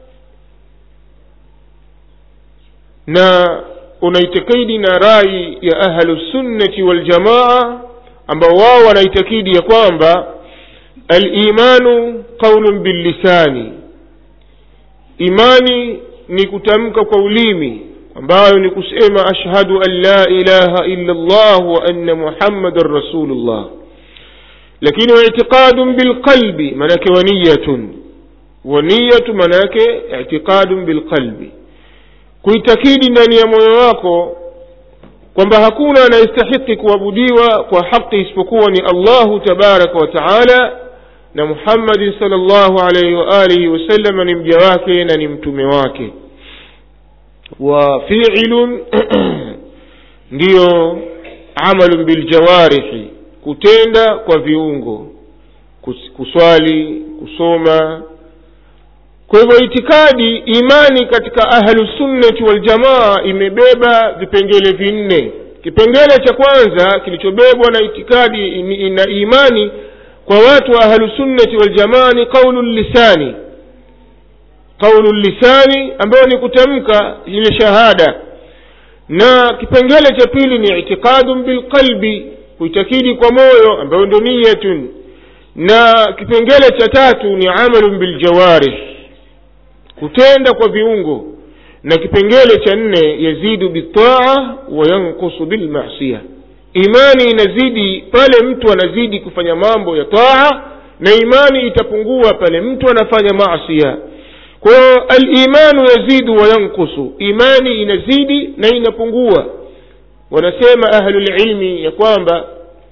na unaitakidi na rai ya ahlusunnati waljamaa ambao wao wanaitakidi ya kwamba alimanu qaulun billisani imani ni kutamka kwa ulimi ambayo ni kusema ashhadu an la ilaha illa llah wa anna muhammadan rasulullah lakini waitiqadun bilqalbi manake waniyatun waniyatu manake itiqadun bilqalbi kuitakidi ndani ya moyo wako kwamba hakuna anayestahiki kuabudiwa kwa haki isipokuwa ni allahu tabaraka wa taala na muhammadin sal llahu alaihi waalihi wasalama ni mja wake na ni mtume wake wa fiilun ndiyo amalun biljawarihi kutenda kwa viungo kuswali kusoma kwa hivyo itikadi imani katika ahlusunnati waljamaa imebeba vipengele vinne kipengele cha kwanza kilichobebwa na itikadi na imani kwa watu wa ahlusunnati waljamaa ni qaulu lisani qaulu lisani ambayo ni kutamka ile shahada na kipengele cha pili ni itiqadun bilqalbi kuitakidi kwa moyo ambayo ndo niyatun na kipengele cha tatu ni amalun biljawarih kutenda kwa viungo na kipengele cha nne yazidu bitaa wa yankusu bilmasia imani inazidi pale mtu anazidi kufanya mambo ya taa na imani itapungua pale mtu anafanya masia kwa hiyo alimanu yazidu wa yankusu imani inazidi na inapungua wanasema ahlulilmi ya kwamba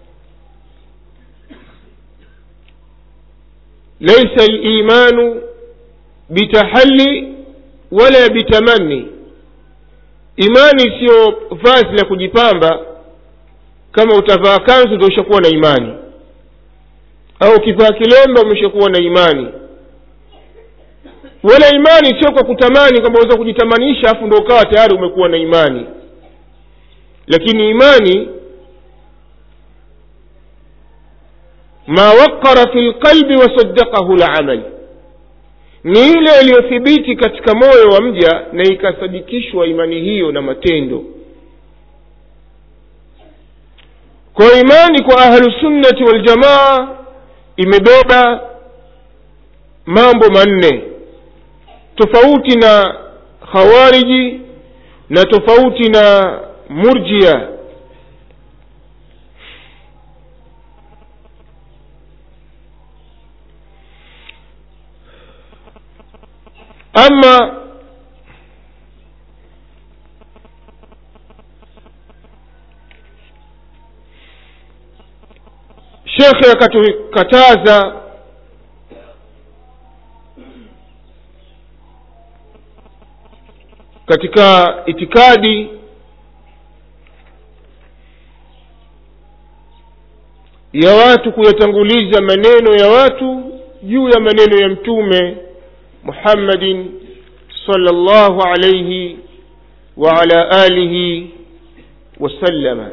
laisa limanu bitahali wala bitamanni imani siyo vazi la kujipamba kama utavaa kanzu ndo ushakuwa na imani au ukivaa kilemba umeshakuwa na imani wala imani sio kwa kutamani kwamba unaweza kujitamanisha afu ndo ukawa tayari umekuwa na imani lakini imani ma waqara fi lqalbi wasaddaqahu lamal ni ile iliyothibiti katika moyo wa mja na ikasadikishwa imani hiyo na matendo kwa imani kwa ahlusunnati waljamaa imebeba mambo manne tofauti na khawariji na tofauti na murjia ama shekhe akatukataza katika itikadi ya watu kuyatanguliza maneno ya watu juu ya maneno ya mtume muhammadin salllahu alaihi waala alihi wasallama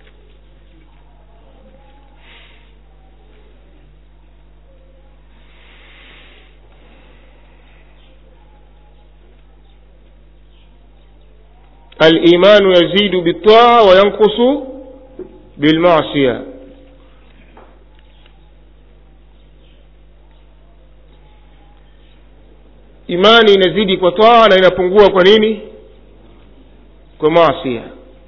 الإيمان يزيد بالطاعة وينقص بالمعصية imani inazidi kwa taa na inapungua kwa nini kwa maasia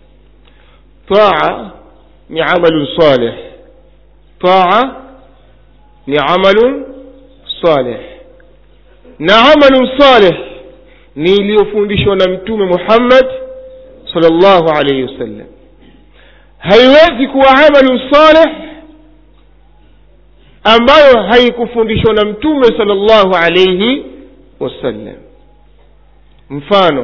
taa ni amalun salih taa ni amalun salih na amalun salih ni iliyofundishwa na mtume muhammad salllahu alaihi wasallam haiwezi kuwa amalun salih ambayo haikufundishwa na mtume salllahu alaihi wasallam mfano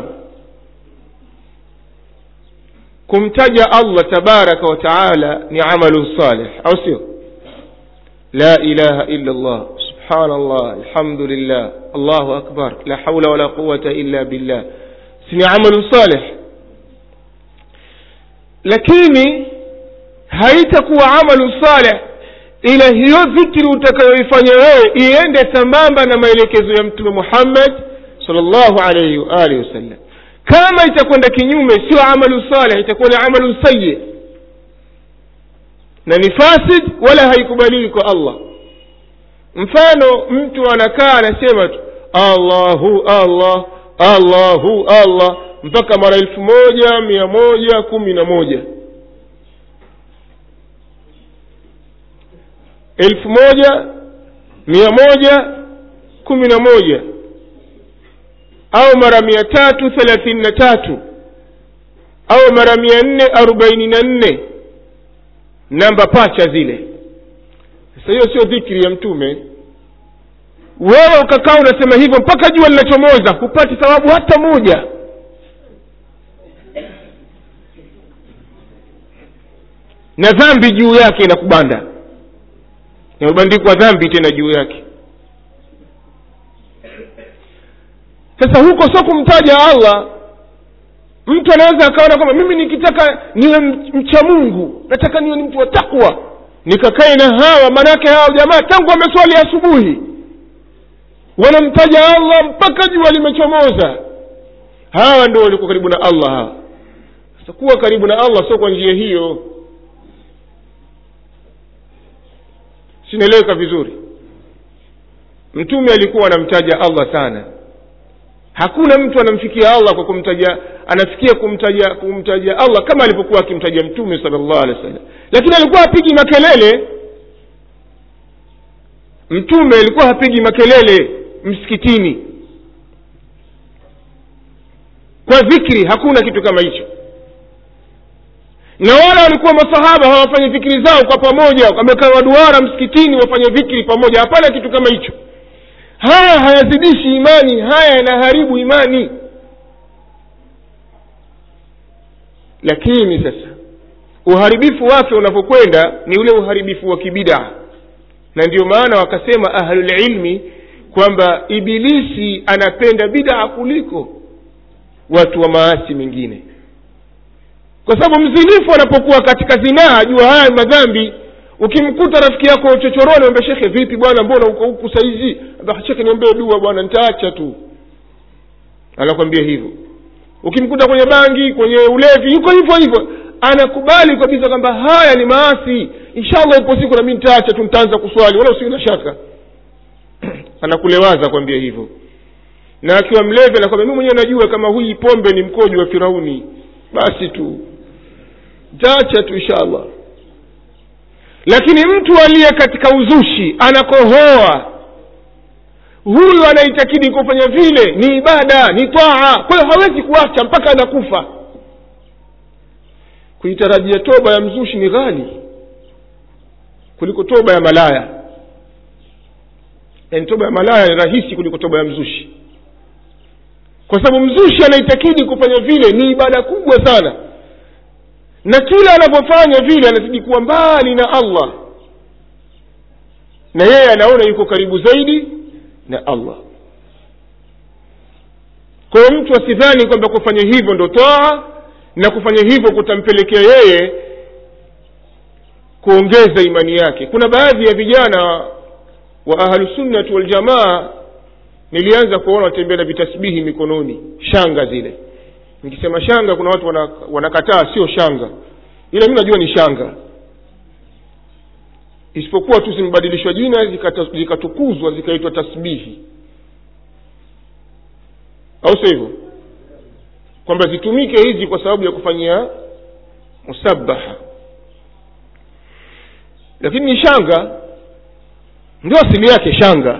kumtaja allah tabaraka wa taala ni amalu salih au sio la ilaha illa llah subhanallah alhamdulillah allahu akbar la haula wala quwata illa billah si ni amalu salih lakini haitakuwa amalu salih ila hiyo dhikri utakayoifanya wewe iende sambamba na maelekezo ya mtume muhammad salllahu alaihi waalihi wasallam kama itakwenda kinyume sio amalu saleh itakuwa ni amalu sayi na ni fasid wala haikubaliwi kwa allah mfano mtu anakaa anasema tu allahu allah allahu allah mpaka mara elfu moja mia moja kumi na moja elfu moja mia moja kumi na moja au mara mia tatu thelathini na tatu au mara mia nne arobaini na nne namba pacha zile sasa hiyo sio dhikri ya mtume wewe ukakaa unasema hivyo mpaka jua linachomoza hupati thawabu hata moja na dhambi juu yake inakubanda imebandikwa dhambi tena juu yake sasa huko sio kumtaja allah mtu anaweza akaona kwamba mimi nikitaka niwe mcha mungu nataka niwe ni mtu wa takwa nikakae na hawa maanake hawa jamaa tangu wameswali asubuhi wanamtaja allah mpaka jua limechomoza hawa ndio walikuwa karibu na allah hawa sasa kuwa karibu na allah sio kwa njia hiyo sinaeleweka vizuri mtume alikuwa anamtaja allah sana hakuna mtu anamfikia allah kwa kumtaja anafikia kumtaja kumtaja allah kama alipokuwa akimtaja mtume sala llahu alehi wa sallam lakini alikuwa hapigi makelele mtume alikuwa hapigi makelele msikitini kwa dhikri hakuna kitu kama hicho na wala walikuwa masahaba hawafanye dhikri zao kwa pamoja wamekaa waduara msikitini wafanye dhikri pamoja hapana kitu kama hicho haya hayazidishi imani haya yanaharibu imani lakini sasa uharibifu wake unapokwenda ni ule uharibifu wa kibidaa na ndio maana wakasema ahlulilmi kwamba ibilisi anapenda bidaa kuliko watu wa maasi mengine kwa sababu mzinifu anapokuwa katika zinaa jua haya madhambi ukimkuta rafiki yako chochoroni ambia shekhe vipi bwana mbona uko huku saizi shekhe niombee dua bwana nitaacha tu anakwambia hivyo ukimkuta kwenye bangi kwenye ulevi yuko hivyo hivyo anakubali kabisa kwamba haya ni maasi inshallah ipo siku nami nitaacha tu nitaanza kuswali wala usiwe na shaka anakulewaza kwambia hivyo na akiwa mlevi anakwambia mi mwenyewe najua kama hii pombe ni mkojo wa firauni basi tu nitaacha tu inshallah lakini mtu aliye katika uzushi anakohoa huyu anaitakidi kufanya vile ni ibada ni taa kwa hiyo hawezi kuacha mpaka anakufa kuitarajia toba ya mzushi ni ghali kuliko toba ya malaya yaani toba ya malaya ni rahisi kuliko toba ya mzushi kwa sababu mzushi anaitakidi kufanya vile ni ibada kubwa sana na kila anapofanya vile anazidi kuwa mbali na allah na yeye anaona yuko karibu zaidi na allah kwa hiyo mtu asidhani kwamba kufanya hivyo ndo toa na kufanya hivyo kutampelekea yeye kuongeza imani yake kuna baadhi ya vijana wa ahlusunnati waljamaa nilianza kuona watembea na vitasbihi mikononi shanga zile nikisema shanga kuna watu wana- wanakataa sio shanga ila mi najua ni shanga isipokuwa tu zimebadilishwa jina zikata- zikatukuzwa zikaitwa tasbihi au sio hivyo kwamba zitumike hizi kwa sababu ya kufanyia musabaha lakini ni shanga ndio asili yake shanga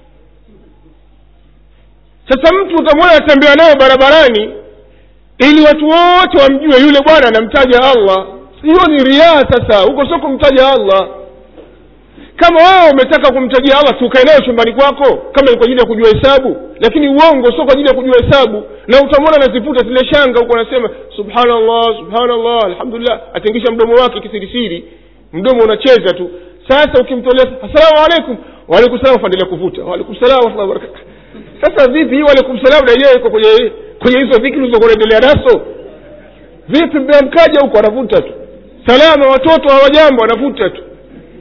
sasa mtu utamwona atembea nayo barabarani ili watu wote wamjue yule bwana anamtaja allah hiyo ni riaa sasa huko sio kumtaja allah kama wewe umetaka kumtajia allah tukae nayo chumbani kwako kama ni kwa ajili ya kujua hesabu lakini uongo sio kwa ajili ya kujua hesabu na utamwona anazivuta zile shanga huko anasema subhanallah subhanallah alhamdulillah atingisha mdomo wake kisirisiri mdomo unacheza tu sasa ukimtolea assalamu alaikum waalaikum salam faendelea kuvuta waalaikum salam warahmatullahi wabarakatuh sasa vipi hii waalaikum salam na yenyewe iko kwenye kwenye hizo dhikri ulizokuwa unaendelea nazo vipi mmeamkaja huko anavuta tu salama watoto hawajambo anavuta tu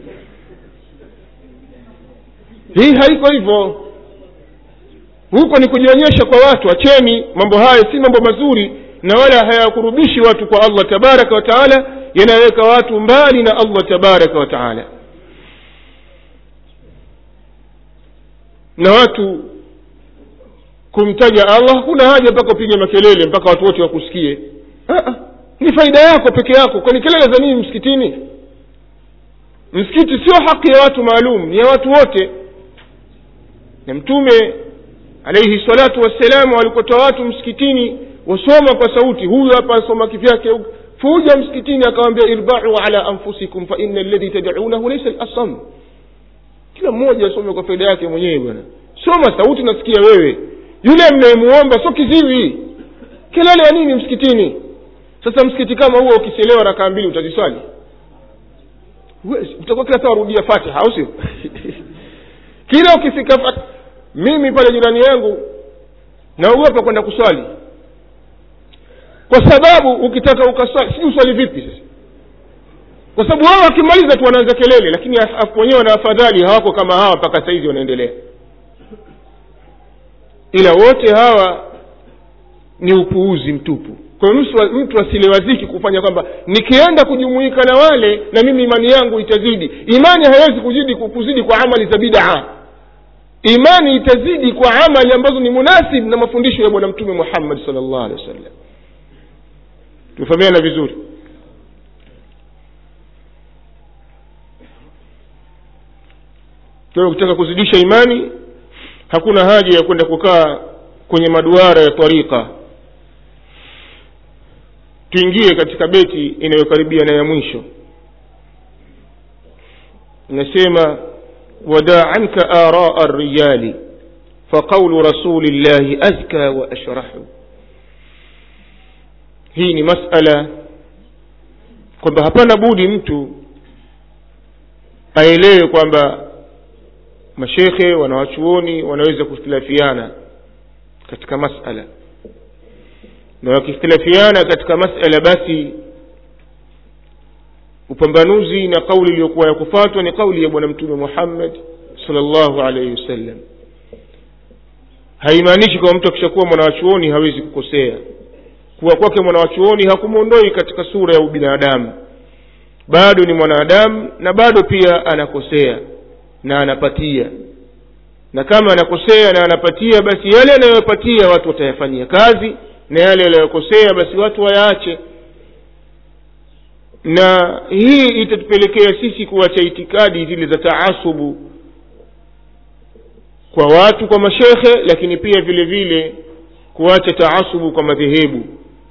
hii haiko hivyo huko ni kujionyesha kwa watu acheni mambo haya si mambo mazuri na wala hayakurubishi watu kwa allah tabaraka wa taala yanaweka watu mbali na allah tabaraka wa taala na watu kumtaja allah hakuna haja mpaka upige makelele mpaka watu wote wakusikie Ah, ah, ni faida yako peke yako kwani kelele za nini msikitini msikiti sio haki ya watu maalum ni ya watu wote na mtume alaihi salatu wassalamu alikotoa watu msikitini wasoma kwa sauti huyu hapa asoma kivyake fuja msikitini akawambia irbau ala anfusikum fa ina alladhi tadaunahu laisa lasam kila mmoja asome kwa faida yake mwenyewe bwana soma sauti nasikia wewe yule mnayemuomba sio kiziwi kelele ya nini msikitini sasa msikiti kama huo ukichelewa rakaa mbili utaziswali Huwezi. utakuwa kila saa warudia fatiha au sio kila ukifika fat- mimi pale jirani yangu naogopa kwenda kuswali kwa sababu ukitaka ukaswali sijui uswali vipi sasa kwa sababu wao wakimaliza tu wanaanza kelele lakini af- wenyewe wana afadhali hawako kama hawa mpaka saizi wanaendelea ila wote hawa ni upuuzi mtupu kwa hiyo mtu, mtu asilewaziki kufanya kwamba nikienda kujumuika na wale na mimi imani yangu itazidi imani haiwezi kuzidi kuzidi kwa amali za bidaa imani itazidi kwa amali ambazo ni munasib na mafundisho ya bwana mtume muhammad sal llahu alehi wasallam tumefahamiana vizuri kwa hiyo ukitaka kuzidisha imani hakuna haja ya kwenda kukaa kwenye maduara ya tarika tuingie katika beti inayokaribia na ya mwisho inasema wadaa anka araa rijali faqaulu rasuli llahi azka wa ashrahu hii ni masala kwamba hapana budi mtu aelewe kwamba mashekhe wanawachuoni wanaweza kukhtilafiana katika masala na wakikhtilafiana katika masala basi upambanuzi na kauli iliyokuwa ya kufatwa ni kauli ya bwana mtume muhammad salllahu alaihi wasallam haimaanishi kwamba mtu akishakuwa mwanawachuoni hawezi kukosea kuwa kwake mwanawachuoni hakumwondoi katika sura ya ubinadamu bado ni mwanadamu na bado pia anakosea na anapatia na kama anakosea na anapatia basi yale anayopatia watu watayafanyia kazi na yale yanayokosea basi watu wayaache na hii itatupelekea sisi kuacha itikadi zile za taasubu kwa watu kwa mashekhe lakini pia vile vile kuacha taasubu kwa madhehebu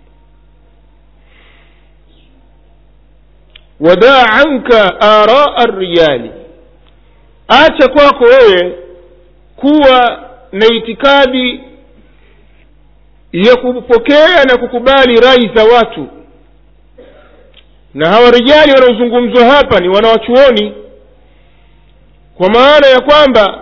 wadaa anka araa rijali acha kwako wewe kuwa na itikadi ya kupokea na kukubali rai za watu na hawa rijali wanaozungumzwa hapa ni wanawachuoni kwa maana ya kwamba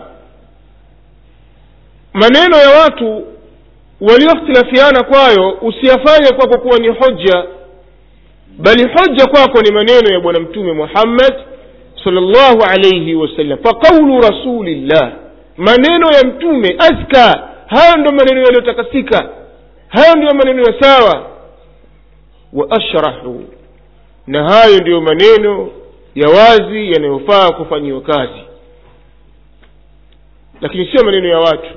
maneno ya watu waliokhtilafiana kwayo usiyafanye kwako kuwa ni hoja bali hoja kwako ni maneno ya bwana mtume muhammad salllahu alaihi wasallam faqaulu rasulillah maneno ya mtume azka hayo ndo maneno yaliyotakasika hayo ndiyo maneno ya sawa wa ashrahu na hayo ndiyo maneno ya wazi yanayofaa kufanyiwa kazi lakini sio maneno ya watu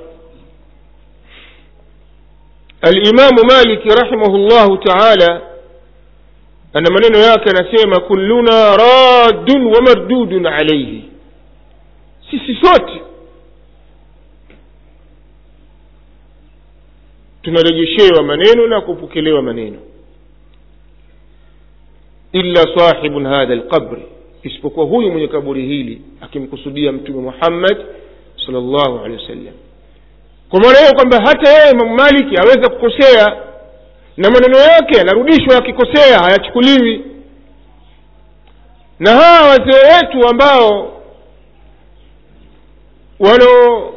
alimamu maliki rahimahu llahu taala ana maneno yake anasema kulluna raddun wa mardudun alaihi sisi sote tunarejeshewa maneno na kupokelewa maneno illa sahibun hadha lqabri isipokuwa huyu mwenye kaburi hili akimkusudia mtume muhammad salllahu alehi wasallam kwa maana hiyo kwamba hata yeye imamu maliki aweza kukosea na maneno yake yanarudishwa yakikosea hayachukuliwi na hawa wazee wetu ambao wano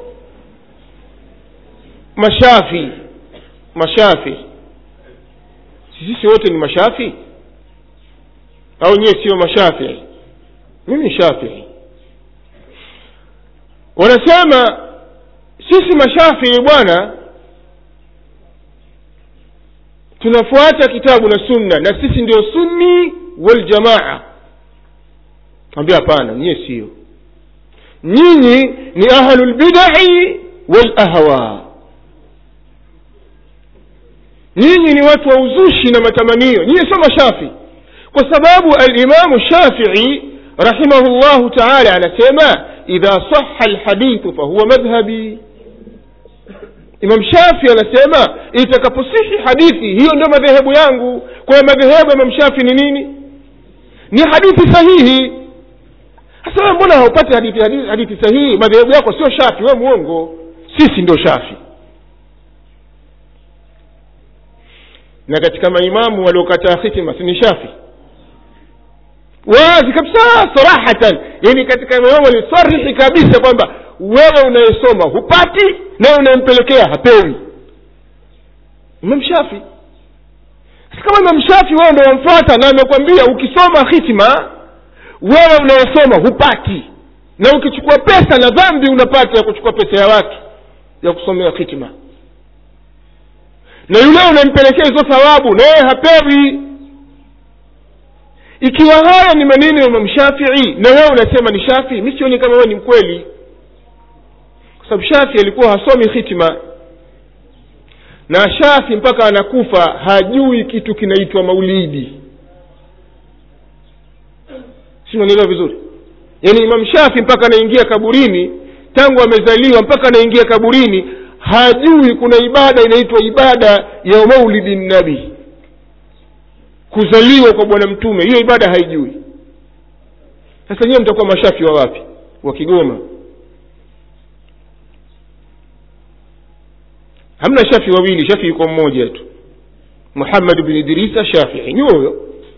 mashafi mashafi sisi wote ni mashafi au nyewe sio mashafii mimi ni shafii wanasema sisi mashafii bwana tunafuata kitabu na sunna na sisi ndio sunni waljamaa ambia hapana nyie sio nyinyi ni ahlulbidai walahwa nyinyi ni watu wa uzushi na matamanio nyinyi sio mashafi kwa sababu alimamu shafii rahimahu llahu taala anasema idha saha lhadithu fahuwa madhhabi imam shafi anasema itakaposihi hadithi hiyo ndio madhehebu yangu kwa hiyo madhehebu ya imam shafi ni nini ni hadithi sahihi sasa wewe mbona haupati hadithi, hadithi, hadithi sahihi madhehebu yako sio shafi we mwongo sisi ndio shafi na katika maimamu waliokataa hitima si ni shafi wazi kabisa sarahatan yani katika maimamu walisarihi kabisa kwamba wewe unayesoma hupati naye unayempelekea hapewi imam shafi kama imam shafi wewe ndo wamfuata na amekwambia ukisoma hitima wewe unayesoma hupati na ukichukua pesa na dhambi unapata ya kuchukua pesa ya watu ya kusomea hitima na yule unampelekea hizo thawabu na yeye hapewi ikiwa haya ni maneno ya imam shafii na wewe unasema ni shafii mi sioni kama wewe ni mkweli kwa sababu shafi alikuwa hasomi hitima na shafi mpaka anakufa hajui kitu kinaitwa maulidi sinanielewa vizuri yaani imam shafi mpaka anaingia kaburini tangu amezaliwa mpaka anaingia kaburini hajui kuna ibada inaitwa ibada ya maulidi nabii kuzaliwa kwa bwana mtume hiyo ibada haijui sasa nyiwe mtakuwa mashafi wa wapi wa kigoma hamna shafi wawili shafi yuko mmoja tu muhammad bni idrisa shafii ni huyo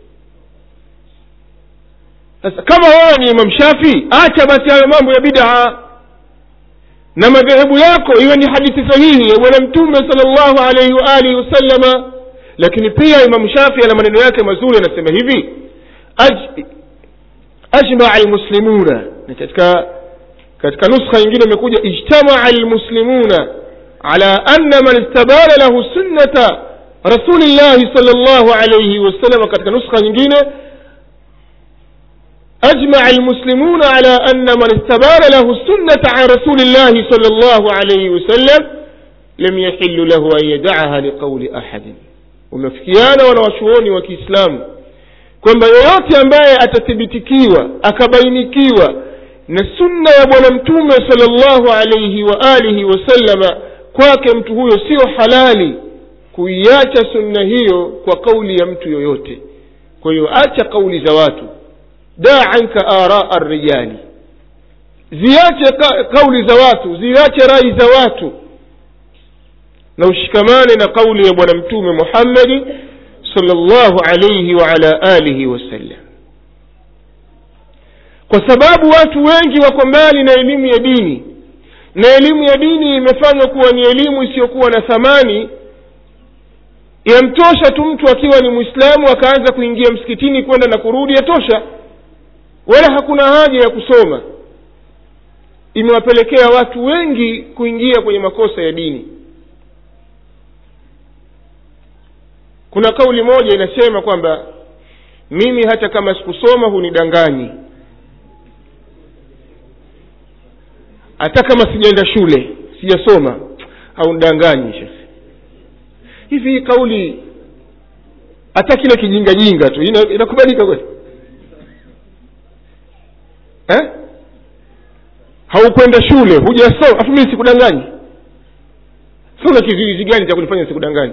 sasa kama wewe ni imam shafi acha basi hayo mambo ya bidaa na madhehebu yako iwe ni hadithi sahihi ya bwana mtume sal llahu alaihi waalihi wasallama lakini pia imam shafi ana maneno yake mazuri anasema hivi Aj, ajmaa lmuslimuna na katika katika nuskha nyingine imekuja ijtamaa lmuslimuna ala anna man istabana lahu sunnata rasulillahi sal llahu alaihi wasallam katika nuskha nyingine أجمع المسلمون على أن من استبان له السنة عن رسول الله صلى الله عليه وسلم لم يحل له أن يدعها لقول أحد wamefikiana wanawachuoni wa kiislamu kwamba yoyote ambaye atathibitikiwa akabainikiwa na sunna ya bwana mtume salllahu alaihi wa alihi wasallama kwake mtu huyo sio halali kuiacha sunna hiyo kwa kauli ya mtu yoyote kwa hiyo acha kauli za watu daa anka araa rijali ziache ka, kauli za watu ziache rai za watu na ushikamane na kauli ya bwana mtume muhammadi salllahu alaihi waala alihi wasallam kwa sababu watu wengi wako mbali na elimu ya dini na elimu ya dini imefanywa kuwa ni elimu isiyokuwa na thamani yamtosha tu mtu akiwa ni mwislamu akaanza kuingia msikitini kwenda na kurudi yatosha wala hakuna haja ya kusoma imewapelekea watu wengi kuingia kwenye makosa ya dini kuna kauli moja inasema kwamba mimi hata kama sikusoma hunidanganyi hata kama sijaenda shule sijasoma haunidanganyi shekhe hivi hii kauli hata kile kijingajinga tu ina- inakubalika kweli eh? haukwenda shule hujasoma afu mimi sikudanganyi sa una kizuizi gani cha kunifanya sikudanganyi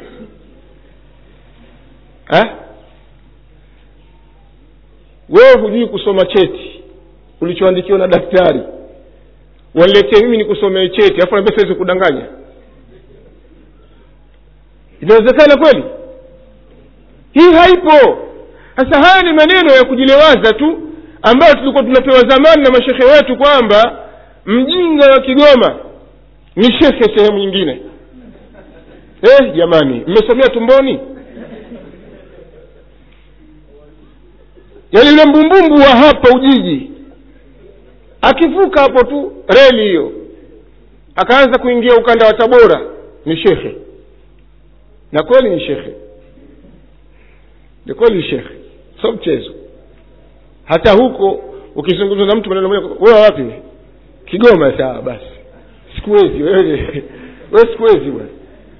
eh? wewe hujui kusoma cheti ulichoandikiwa na daktari waniletee mimi nikusomee cheti afu naambia siwezi kudanganya inawezekana kweli hii haipo sasa haya ni maneno ya kujilewaza tu ambayo tulikuwa tunapewa zamani na mashekhe wetu kwamba mjinga wa kigoma ni shekhe sehemu nyingine eh jamani mmesomea tumboni yaani yule mbumbumbu wa hapa ujiji akivuka hapo tu reli hiyo akaanza kuingia ukanda wa tabora ni shekhe na kweli ni shekhe ni kweli ni shekhe sio mchezo hata huko ukizungumza na mtu maneno moja wewe wapi kigoma sawa basi sikuwezi wewe wewe sikuwezi bwana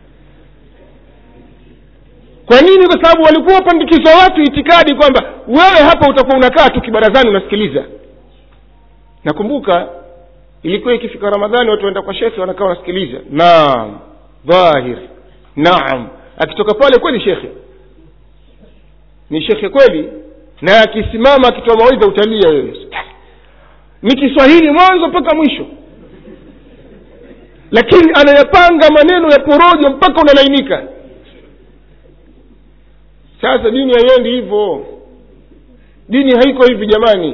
kwa nini kwa sababu walikuwa wapandikizwa watu itikadi kwamba wewe hapa utakuwa unakaa tu kibarazani unasikiliza nakumbuka ilikuwa ikifika ramadhani watu waenda kwa shekhe wanakaa wanasikiliza naam dhahir naam akitoka pale kweli shekhe ni shekhe kweli na akisimama akitoa mawaidha utalia wewe ni kiswahili mwanzo mpaka mwisho lakini anayapanga maneno ya porojo mpaka unalainika sasa dini haiendi hivyo dini haiko hivi jamani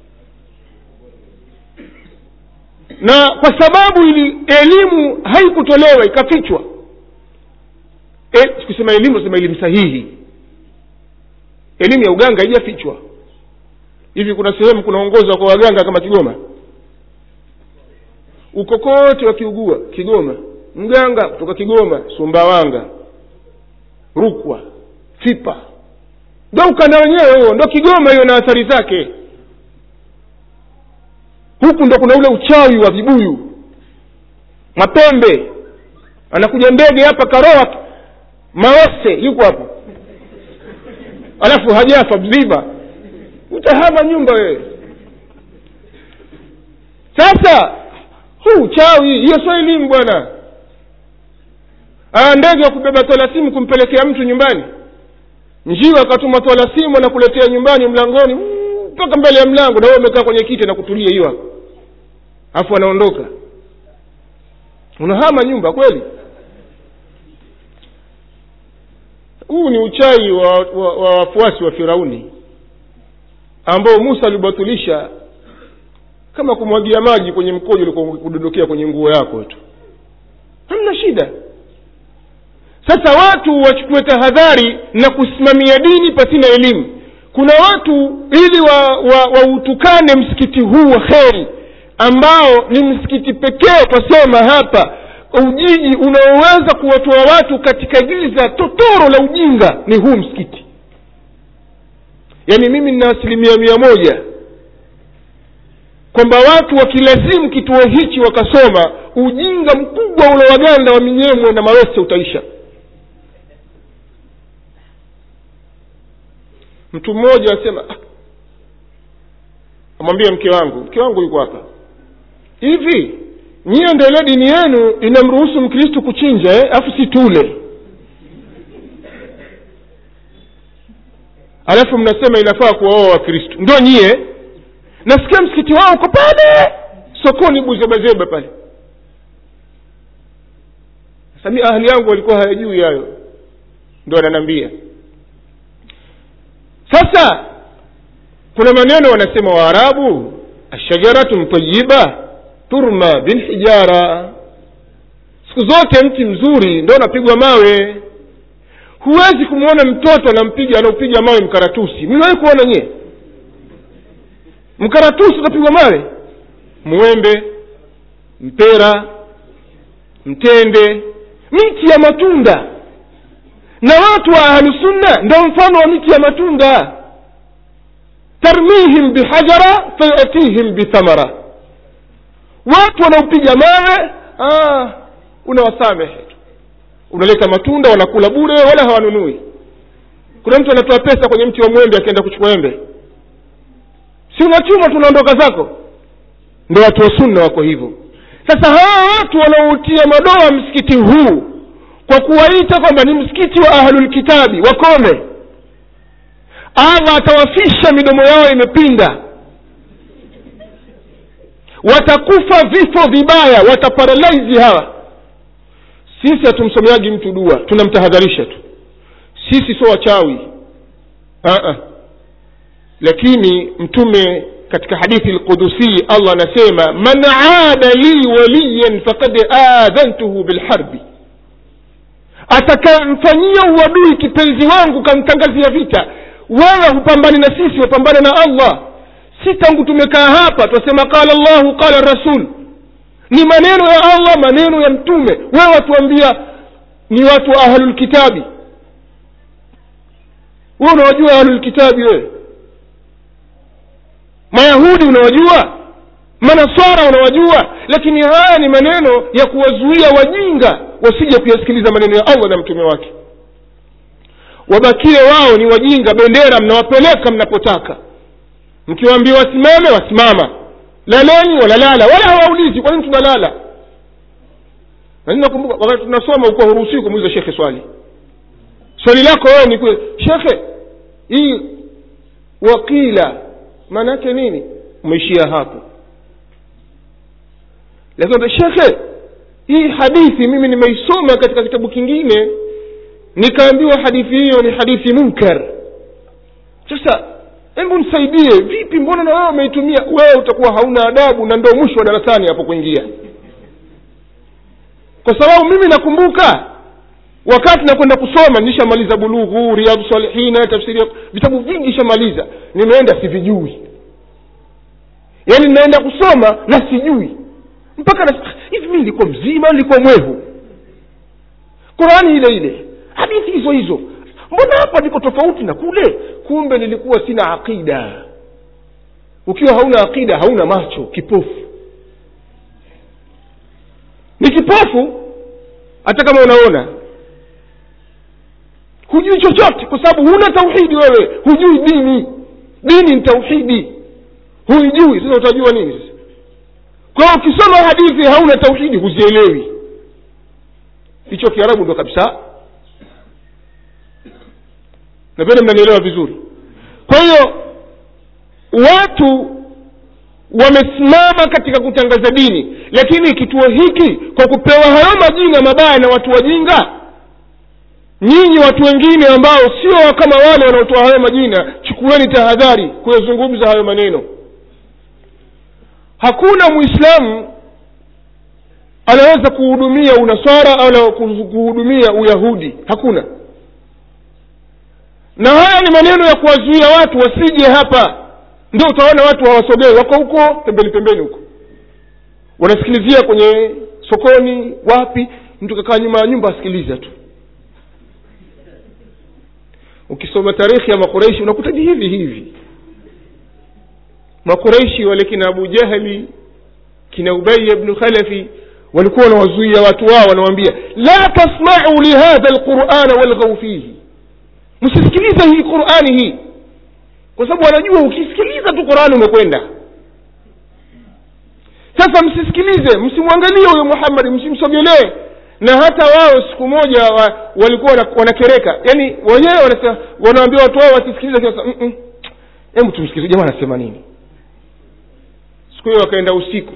na kwa sababu ili elimu haikutolewa ikafichwa e, sikusema elimu nasema elimu sahihi elimu ya uganga haijafichwa hivi kuna sehemu kunaongozwa kwa waganga kama kigoma uko kote wakiugua kigoma mganga kutoka kigoma sumbawanga rukwa fipa ndo ukanda wenyewe huo ndo kigoma hiyo na athari zake huku ndo kuna ule uchawi wa vibuyu mapembe anakuja ndege hapa karoa maose yuko hapo alafu hajafa mzima utahama nyumba wewe sasa huu uchawi hiyo sio elimu bwana aa ndege wa kubeba tolasimu kumpelekea mtu nyumbani njiwa akatuma tolasimu anakuletea nyumbani mlangoni mpaka mbele ya mlango na wewe umekaa kwenye kiti na kutulia hiyo hapo alafu anaondoka unahama nyumba kweli huu ni uchai wa wafuasi wa, wa, wafuasi wa firauni ambao musa alibatilisha kama kumwagia maji kwenye mkojo ulikuwa kudondokea kwenye nguo yako tu hamna shida sasa watu wachukue tahadhari na kusimamia dini pasina elimu kuna watu ili wautukane wa, wa msikiti huu wa kheri ambao ni msikiti pekee twasema hapa ujiji unaoweza kuwatoa watu katika giza totoro la ujinga ni huu msikiti yaani mimi nina asilimia mia moja kwamba watu wakilazimu kituo hichi wakasoma ujinga mkubwa ule waganda wa minyemwe na mawese utaisha mtu mmoja asema ah, amwambia mke wangu mke wangu yuko hapa hivi nyiye ndo ile dini yenu inamruhusu mkristu kuchinja eh? afu si tule alafu mnasema inafaa kuwaoa wakristu ndo nyie nasikia msikiti wao uko pale sokoni buzebazeba pale sami ahli yangu walikuwa hayajui hayo ndo ananiambia sasa kuna maneno wanasema waarabu ashajaratun tayiba turma bilhijara siku zote mti mzuri ndo unapigwa mawe huwezi kumwona mtoto anampiga anaupiga mawe mkaratusi mliwahi kuona nyie mkaratusi unapigwa mawe mwembe mpera mtende miti ya matunda na watu wa ahlusunna ndo mfano wa miti ya matunda tarmihim bihajara fayatihim bithamara watu wanaopiga mawe ah, unawasamehe tu unaleta matunda wanakula bure wala hawanunui kuna mtu anatoa pesa kwenye mti wa mwembe akienda kuchukua embe si unachuma tunaondoka zako ndo watu wa sunna wako hivyo sasa hawa watu wanaoutia madoa msikiti huu kwa kuwaita kwamba ni msikiti wa ahlulkitabi wakome allah atawafisha midomo yao imepinda watakufa vifo vibaya wataparalaizi hawa sisi hatumsomeagi mtu dua tunamtahadharisha tu sisi sio wachawi uh-uh. lakini mtume katika hadithi lqudusii allah anasema man ada li waliyan fakad adhantuhu bilharbi atakamfanyia uadui kipenzi wangu kamtangazia vita wewe hupambani na sisi wapambane na allah si tangu tumekaa hapa twasema qala llahu qala rasul ni maneno ya allah maneno ya mtume wewe watuambia ni watu wa ahlulkitabi wewe unawajua ahlulkitabi wewe mayahudi unawajua manaswara unawajua lakini haya ni maneno ya kuwazuia wajinga wasije kuyasikiliza maneno ya allah na mtume wake wabakie wao ni wajinga bendera mnawapeleka mnapotaka mkiwaambia wasimame wasimama laleni walalala wala hawaulizi kwa nini tunalala na nakumbuka wakati tunasoma ukuwa huruhusiwi kumuuliza shekhe swali swali lako wewe ni kule shekhe hii wakila maana yake nini umeishia hapo lakini shekhe hii hadithi mimi nimeisoma katika kitabu kingine nikaambiwa hadithi hiyo ni hadithi munkar sasa hebu nisaidie vipi mbona na wewe umeitumia wewe utakuwa hauna adabu na ndo mwisho wa darasani hapo kuingia kwa sababu mimi nakumbuka wakati nakwenda kusoma nishamaliza bulughu riadhu salihina tafsiri vitabu vingi ishamaliza nimeenda sivijui yaani ninaenda kusoma na sijui mpaka na hivi mi nilikuwa mzima nilikuwa mwevu qurani ile ile hadithi hizo hizo mbona hapa niko tofauti na kule kumbe nilikuwa sina aqida ukiwa hauna aqida hauna macho kipofu ni kipofu hata kama unaona hujui chochote kwa sababu huna tauhidi wewe hujui dini dini ni tauhidi huijui sasa utajua nini sasa kwa hiyo ukisoma hadithi hauna tauhidi huzielewi hicho kiarabu ndo kabisa napenda mnanielewa vizuri kwa hiyo watu wamesimama katika kutangaza dini lakini kituo hiki kwa kupewa hayo majina mabaya na watu wajinga nyinyi watu wengine ambao sio kama wale wanaotoa hayo majina chukueni tahadhari kuyazungumza hayo maneno hakuna mwislamu anaweza kuhudumia unaswara au kuhudumia uyahudi hakuna na haya ni maneno ya kuwazuia watu wasije hapa ndio utaona watu hawasogei wako huko pembeni pembeni huko wanasikilizia kwenye sokoni wapi mtu kakaa nyuma ya nyumba asikiliza tu ukisoma tarehe ya makureishi unakuta ni hivi hivi makureishi wale kina abu jahli kina ubaya bnu khalafi walikuwa wanawazuia watu wao wanawambia la tasmau lihadha lqurana walghau fihi msisikilize hii qurani hii kwa sababu wanajua ukisikiliza tu qurani umekwenda sasa msisikilize msimwangalie huyo muhammadi msimsogelee na hata wao siku moja wa, walikuwa wana- wanakereka yaani wenyewe wanasema wanaambia watu wao wasisikilize sasa mm, mm. hebu tumsikilize jamaa anasema nini siku hiyo wakaenda usiku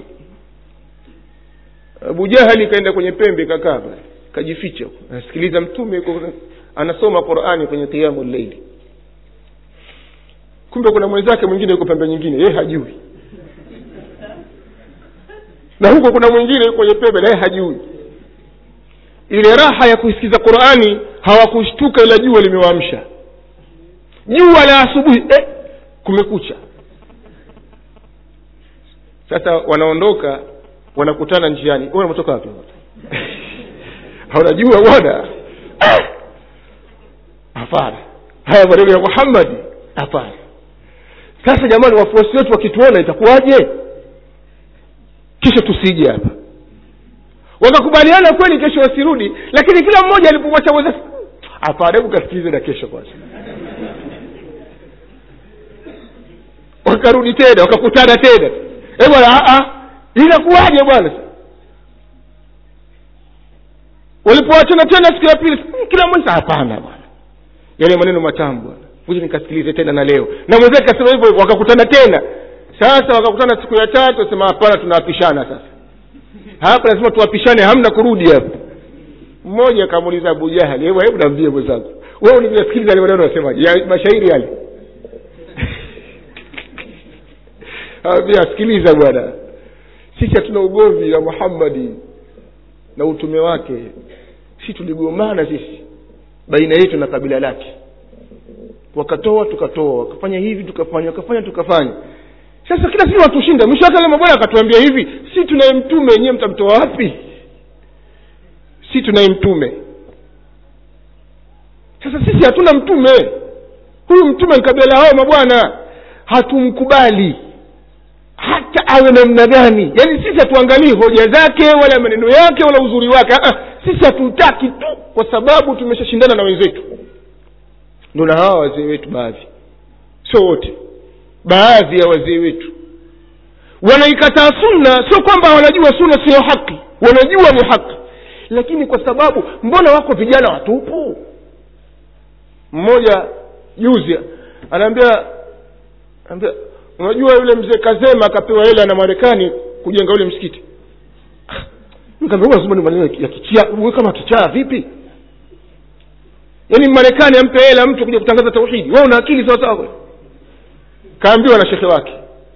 abu jahali kaenda kwenye pembe kakaa pale kajificha huko. anasikiliza mtume yuko anasoma qurani kwenye qiamu llaili kumbe kuna mwenzake mwingine yuko pembe nyingine yeye hajui na huko kuna mwingine yuko kwenye pembe naye hajui ile raha ya kuisikiza qurani hawakushtuka ila jua limewaamsha jua la asubuhi eh, kumekucha sasa wanaondoka wanakutana njiani wewe unatoka wapi haunajua bwana Ah! hapana haya maneno ya muhammadi hapana sasa jamani wafuasi wetu wakituona itakuwaje kisha tusije hapa wakakubaliana kweli kesho wasirudi lakini kila mmoja alipomwacha mweza hapana hebu kasikilize na kesho kwanza wakarudi tena wakakutana tena Eh bwana ah, ah, inakuwaje bwana walipoachana tena siku ya pili "Hmm, kila mmoja hapana bwana yale maneno matamu bwana kuja nikasikilize tena na leo na mwenzake kasema hivyo hivyo, wakakutana tena sasa wakakutana siku ya tatu wasema hapana tunawapishana sasa hapa lazima tuwapishane hamna kurudi hapa mmoja akamuuliza abu jahali hebu hebu naambie mwenzangu wewe ulivyosikiliza yale maneno unasemaje ya mashairi yale ambia sikiliza bwana sisi hatuna ugomvi na muhammadi na utume wake si tuligomana sisi baina yetu na kabila lake wakatoa tukatoa wakafanya hivi tukafanya wakafanya tukafanya sasa kila siku watushinda mwisho wake lema bwana akatuambia hivi si tunaye mtume wenyewe mtamtoa wapi si tunaye mtume sasa sisi hatuna mtume huyu mtume ni kabila hao mabwana hatumkubali hata awe namna gani yaani sisi hatuangalii hoja zake wala maneno yake wala uzuri wake Ah, sisi hatutaki tu kwa sababu tumeshashindana na wenzetu ndo na hawa wazee wetu baadhi sio wote baadhi ya wazee wetu wanaikataa sunna sio kwamba wanajua sunna siyo haki wanajua ni haki lakini kwa sababu mbona wako vijana watupu mmoja juzi anaambia anaambia unajua yule mzee kazema akapewa hela na marekani kujenga ule msikiti nikaambia lazima ni maneno ya kichaa wewe kama kichaa vipi yaani marekani ampe hela mtu kuja kutangaza tauhidi wewe una akili sawa sawa kaambiwa na shekhe wake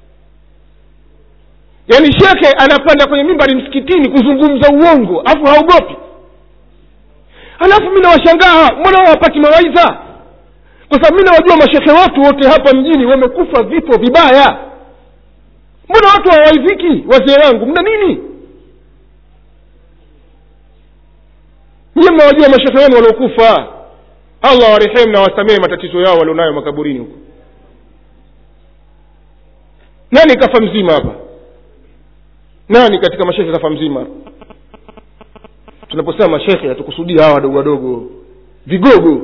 yaani shekhe anapanda kwenye mimbari msikitini kuzungumza uongo alafu haogopi alafu mi nawashangaa mbona hawapati mawaidha kwa sababu mi nawajua mashekhe watu wote hapa mjini wamekufa vifo vibaya mbona watu hawawaidhiki wazee wangu mna nini niye mnawajua mashekhe wenu waliokufa allah warehemu na wasamehe matatizo yao walionayo makaburini huko nani kafa mzima hapa nani katika mashekhe kafa mzima tunaposema mashekhe hatukusudia hawa wadogo wadogo vigogo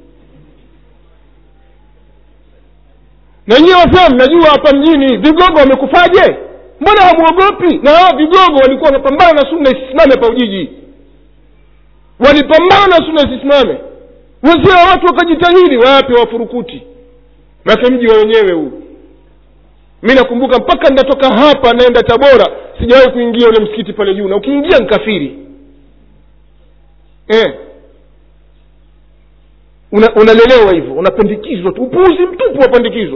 na nyiwe wafea mnajua hapa mjini vigogo wamekufaje mbona hamwogopi na hawa vigogo walikuwa wanapambana na sunna isisimame hapa ujiji walipambana na sunna isisimame wazee wa watu wakajitahidi wape wafurukuti make mji wa wenyewe huu mi nakumbuka mpaka ninatoka hapa naenda tabora sijawahi kuingia ule msikiti pale juu na ukiingia nkafiri eh. Una, unalelewa hivyo unapandikizwa tu upuuzi mtupu wapandikizwa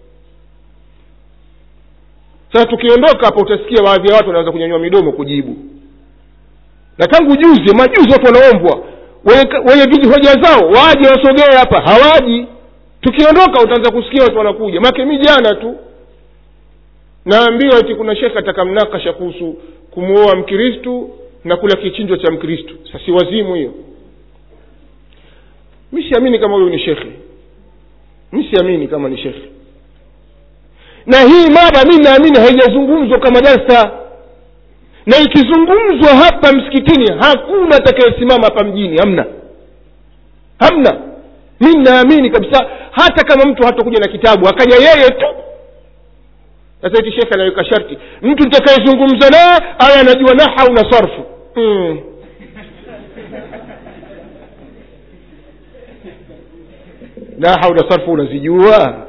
sasa tukiondoka hapa utasikia baadhi ya watu wanaanza kunyanyua midomo kujibu na tangu juzi majuzi watu wanaombwa wenye wenye vijihoja zao waje wasogee hapa hawaji tukiondoka utaanza kusikia watu wanakuja make mi jana tu naambiwa ati kuna shekhe atakamnakasha kuhusu kumwoa mkristu na kula kichinjwa cha mkristu sasi wazimu hiyo mi siamini kama huyu ni shekhe mi siamini kama ni shekhe na hii mada mi naamini haijazungumzwa kama darsa na ikizungumzwa hapa msikitini hakuna atakayesimama hapa mjini hamna hamna mi naamini kabisa hata kama mtu hatakuja na kitabu akaja yeye tu sasa iti shekhe anaweka sharti mtu nitakayezungumza naye awe anajua nahau na sarfu mm. nahau na sarfu unazijua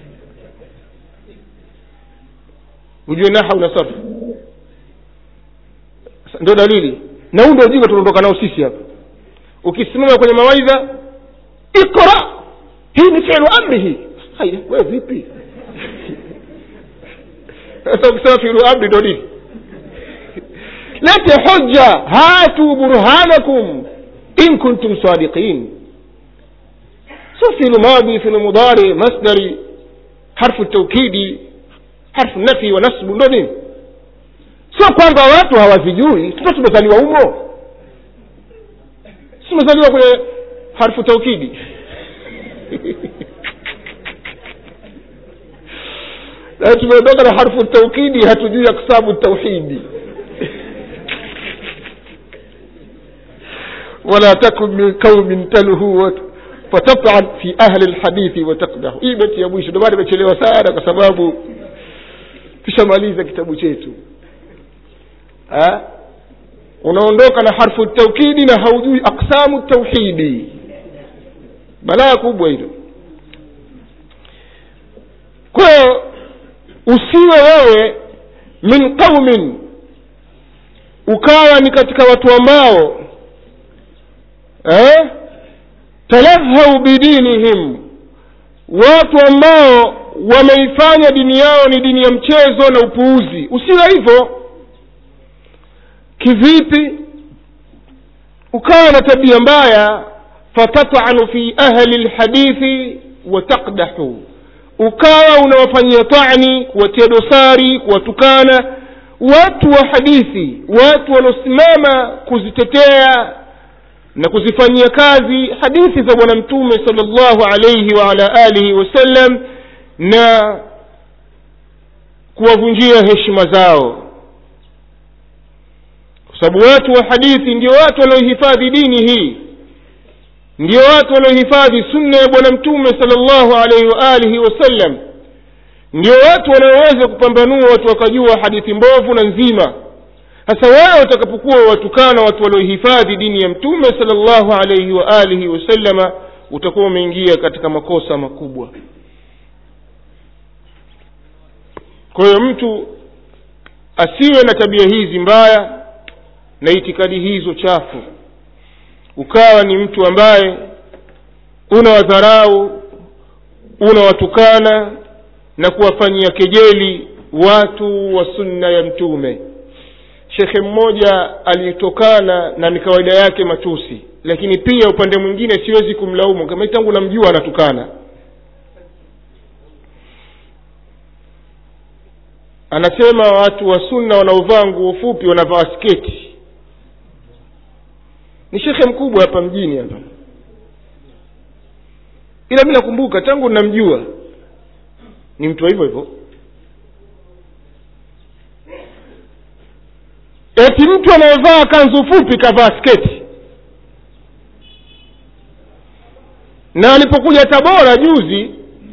ujue nahau na sarfu ndio dalili na huu ndio ujinga tunaondoka nao sisi hapa ukisimama kwenye mawaidha ikra hii ni filu amri hii haya we vipi sasa ukisema filu amri ndo nini lete hoja hatu burhanakum in kuntum sadiqin sio filu madi filu mudari masdari harfu taukidi harfu nafi wa nasbu ndo nini sio kwamba watu hawazijui tuta tumezaliwa humo tumezaliwa kwenye harfu taukidi na tumeondoka na harfu taukidi hatujui aksamu tauhidi wala takun min qaumin talhu fataban fi ahli lhadithi watakdahu hii beti ya mwisho ndomana imechelewa sana kwa sababu tushamaliza kitabu chetu ha? unaondoka na harfu taukidi na haujui aksamu tauhidi balaa kubwa hilo kwa hiyo usiwe wewe min qaumin ukawa ni katika watu ambao eh? talahau bidinihim watu ambao wameifanya dini yao ni dini ya mchezo na upuuzi usiwe hivyo kivipi ukawa na tabia mbaya fatatanu fi ahli lhadithi watakdahu ukawa unawafanyia tani kuwatia dosari kuwatukana watu wa hadithi watu wanaosimama kuzitetea na kuzifanyia kazi hadithi za bwana mtume sal llahu alaihi waala alihi wasallam na kuwavunjia heshima zao kwa sababu watu wa hadithi ndio watu wanaohifadhi dini hii ndio watu wanaohifadhi sunna ya bwana mtume sal llahu alaihi waalihi wasallam ndio watu wanaoweza kupambanua watu wakajua hadithi mbovu na nzima sasa wewe utakapokuwa watukana watu waliohifadhi dini ya mtume sal llahu alaihi waalihi wasallama utakuwa umeingia katika makosa makubwa kwa hiyo mtu asiwe na tabia hizi mbaya na itikadi hizo chafu ukawa ni mtu ambaye una wadharau unawatukana na kuwafanyia kejeli watu wa sunna ya mtume shekhe mmoja aliyetokana na ni kawaida yake matusi lakini pia upande mwingine siwezi kumlaumu kama tangu namjua anatukana anasema watu wa sunna wanaovaa nguo fupi wanavaa sketi ni shekhe mkubwa hapa mjini hapa ila mi nakumbuka tangu namjua ni mtu wa hivyo hivyo eti mtu anayevaa kanzu fupi kavaa sketi na alipokuja tabora juzi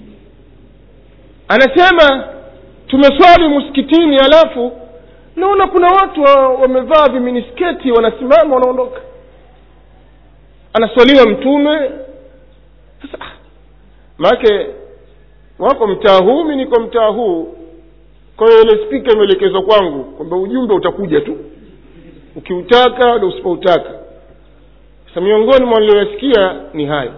anasema tumeswali msikitini alafu naona kuna watu wamevaa viminisketi wanasimama wanaondoka anaswaliwa mtume sasa maake wako mtaa huu mi niko mtaa huu kwa hiyo ile spika imeelekezwa kwangu kwamba ujumbe utakuja tu ukiutaka na usipoutaka sasa miongoni mwa niliyoyasikia ni hayo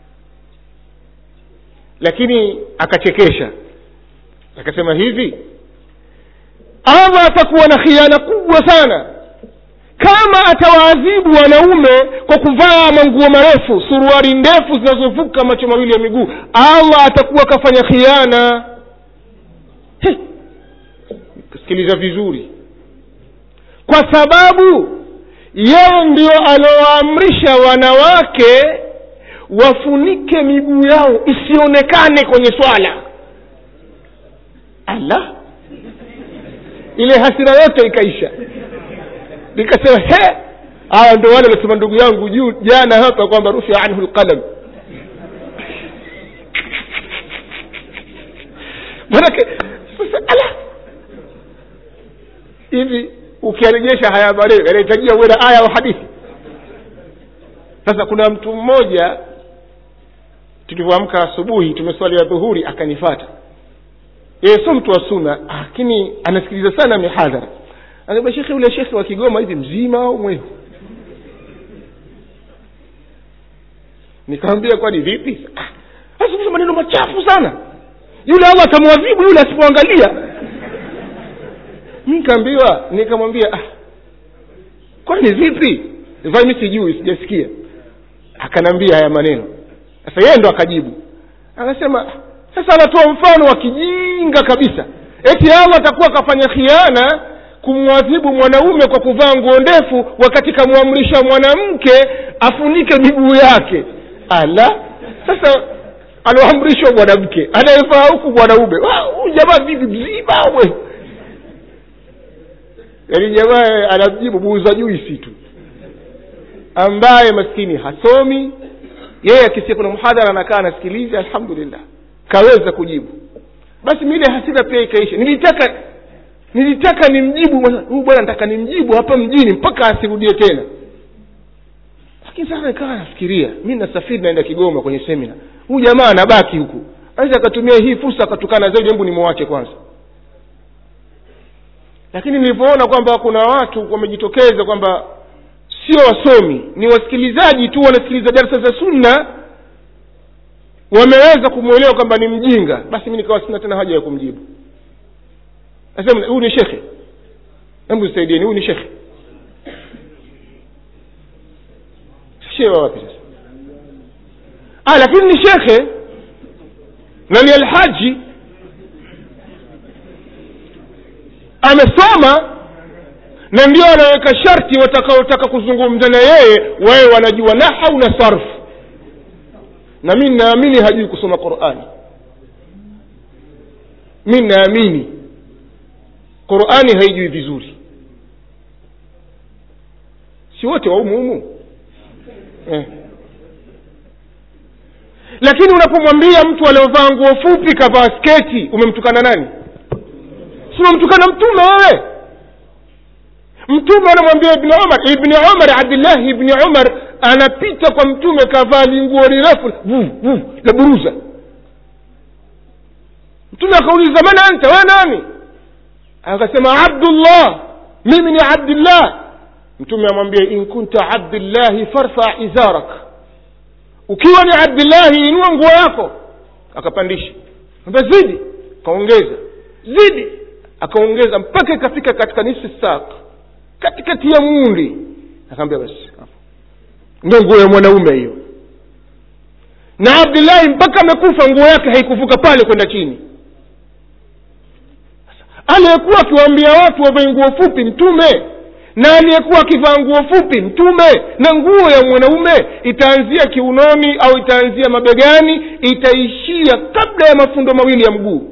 lakini akachekesha akasema hivi allah atakuwa na khiana kubwa sana kama atawaadhibu wanaume kwa kuvaa manguo marefu suruari ndefu zinazovuka macho mawili ya miguu allah atakuwa akafanya khiana sikiliza vizuri kwa sababu yeye ndio aliowaamrisha wanawake wafunike miguu yao isionekane kwenye swala allah ile hasira yote ikaisha nikasema he hawa ndo wale wanasema ndugu yangu juu jana hapa kwamba rufia anhu lqalam manake sasa ala hivi ukiarejesha haya maneno yanahitajia uwe na aya au hadithi sasa kuna mtu mmoja tulivyoamka asubuhi tumeswali ya dhuhuri akanifata yeye sio mtu wa suna lakini anasikiliza sana mihadhara anasema shekhe ule shekhe wa kigoma hivi mzima au mwehu nikamwambia kwani vipi "Ah, azungumza maneno machafu sana yule allah atamwadhibu yule asipoangalia mi nikaambiwa nikamwambia ah, kwani vipi vai mi sijui sijasikia akanambia haya maneno sasa yeye ndo akajibu akasema sasa anatoa mfano wa kijinga kabisa eti allah atakuwa akafanya khiana kumwadhibu mwanaume kwa kuvaa nguo ndefu wakati kamwamrisha mwanamke afunike miguu yake ala sasa aloamrishwa mwanamke anayevaa huku mwanaume Wa, huyu jamaa vipi mzima we yaani jamaa anamjibu muuza juisi tu ambaye maskini hasomi yeye akisikia kuna mhadhara anakaa anasikiliza alhamdulillah kaweza kujibu basi mile hasira pia ikaisha nilitaka nilitaka nimjibu bwana, huyu bwana nataka nimjibu hapa mjini mpaka asirudie tena lakini sasa nikawa nafikiria mi nasafiri naenda kigoma kwenye semina huyu jamaa anabaki huku aweza akatumia hii fursa akatukana zaidi hebu nimwache kwanza lakini nilivyoona kwamba kuna watu wamejitokeza kwamba sio wasomi ni wasikilizaji tu wanasikiliza darsa za sunna wameweza kumwelewa kwamba ni mjinga basi mi nikawa sina tena haja ya kumjibu nasema huyu ni shekhe hebu saidieni huyu ni shekhe shehe wa wapi sasa ah, lakini ni shekhe na ni alhaji amesoma na ndio anaweka sharti watakaotaka kuzungumza na yeye wawe wanajua nahau na sarfu na mi naamini hajui kusoma qurani mi naamini qurani haijui vizuri si wote waumuhumu eh. lakini unapomwambia mtu aliovaa nguo fupi kavaa sketi umemtukana nani si umemtukana mtume wewe mtume anamwambia ibni umar ibni umar abdillahi ibni umar anapita kwa mtume kavaa linguo lirefu vu vu la buruza mtume akauliza man anta we nani akasema abdullah mimi ni abdillah mtume amwambia in kunta abdillahi farfa izarak ukiwa ni abdillahi inua nguo yako akapandisha ambia zidi akaongeza zidi akaongeza mpaka ikafika katika nisfu sak katikati ya muundi akaambia basi ndio nguo ya mwanaume hiyo na abdillahi mpaka amekufa nguo yake haikuvuka pale kwenda chini aliyekuwa akiwaambia watu wavae nguo fupi mtume na aliyekuwa akivaa nguo fupi mtume na nguo ya mwanaume itaanzia kiunoni au itaanzia mabegani itaishia kabla ya mafundo mawili ya mguu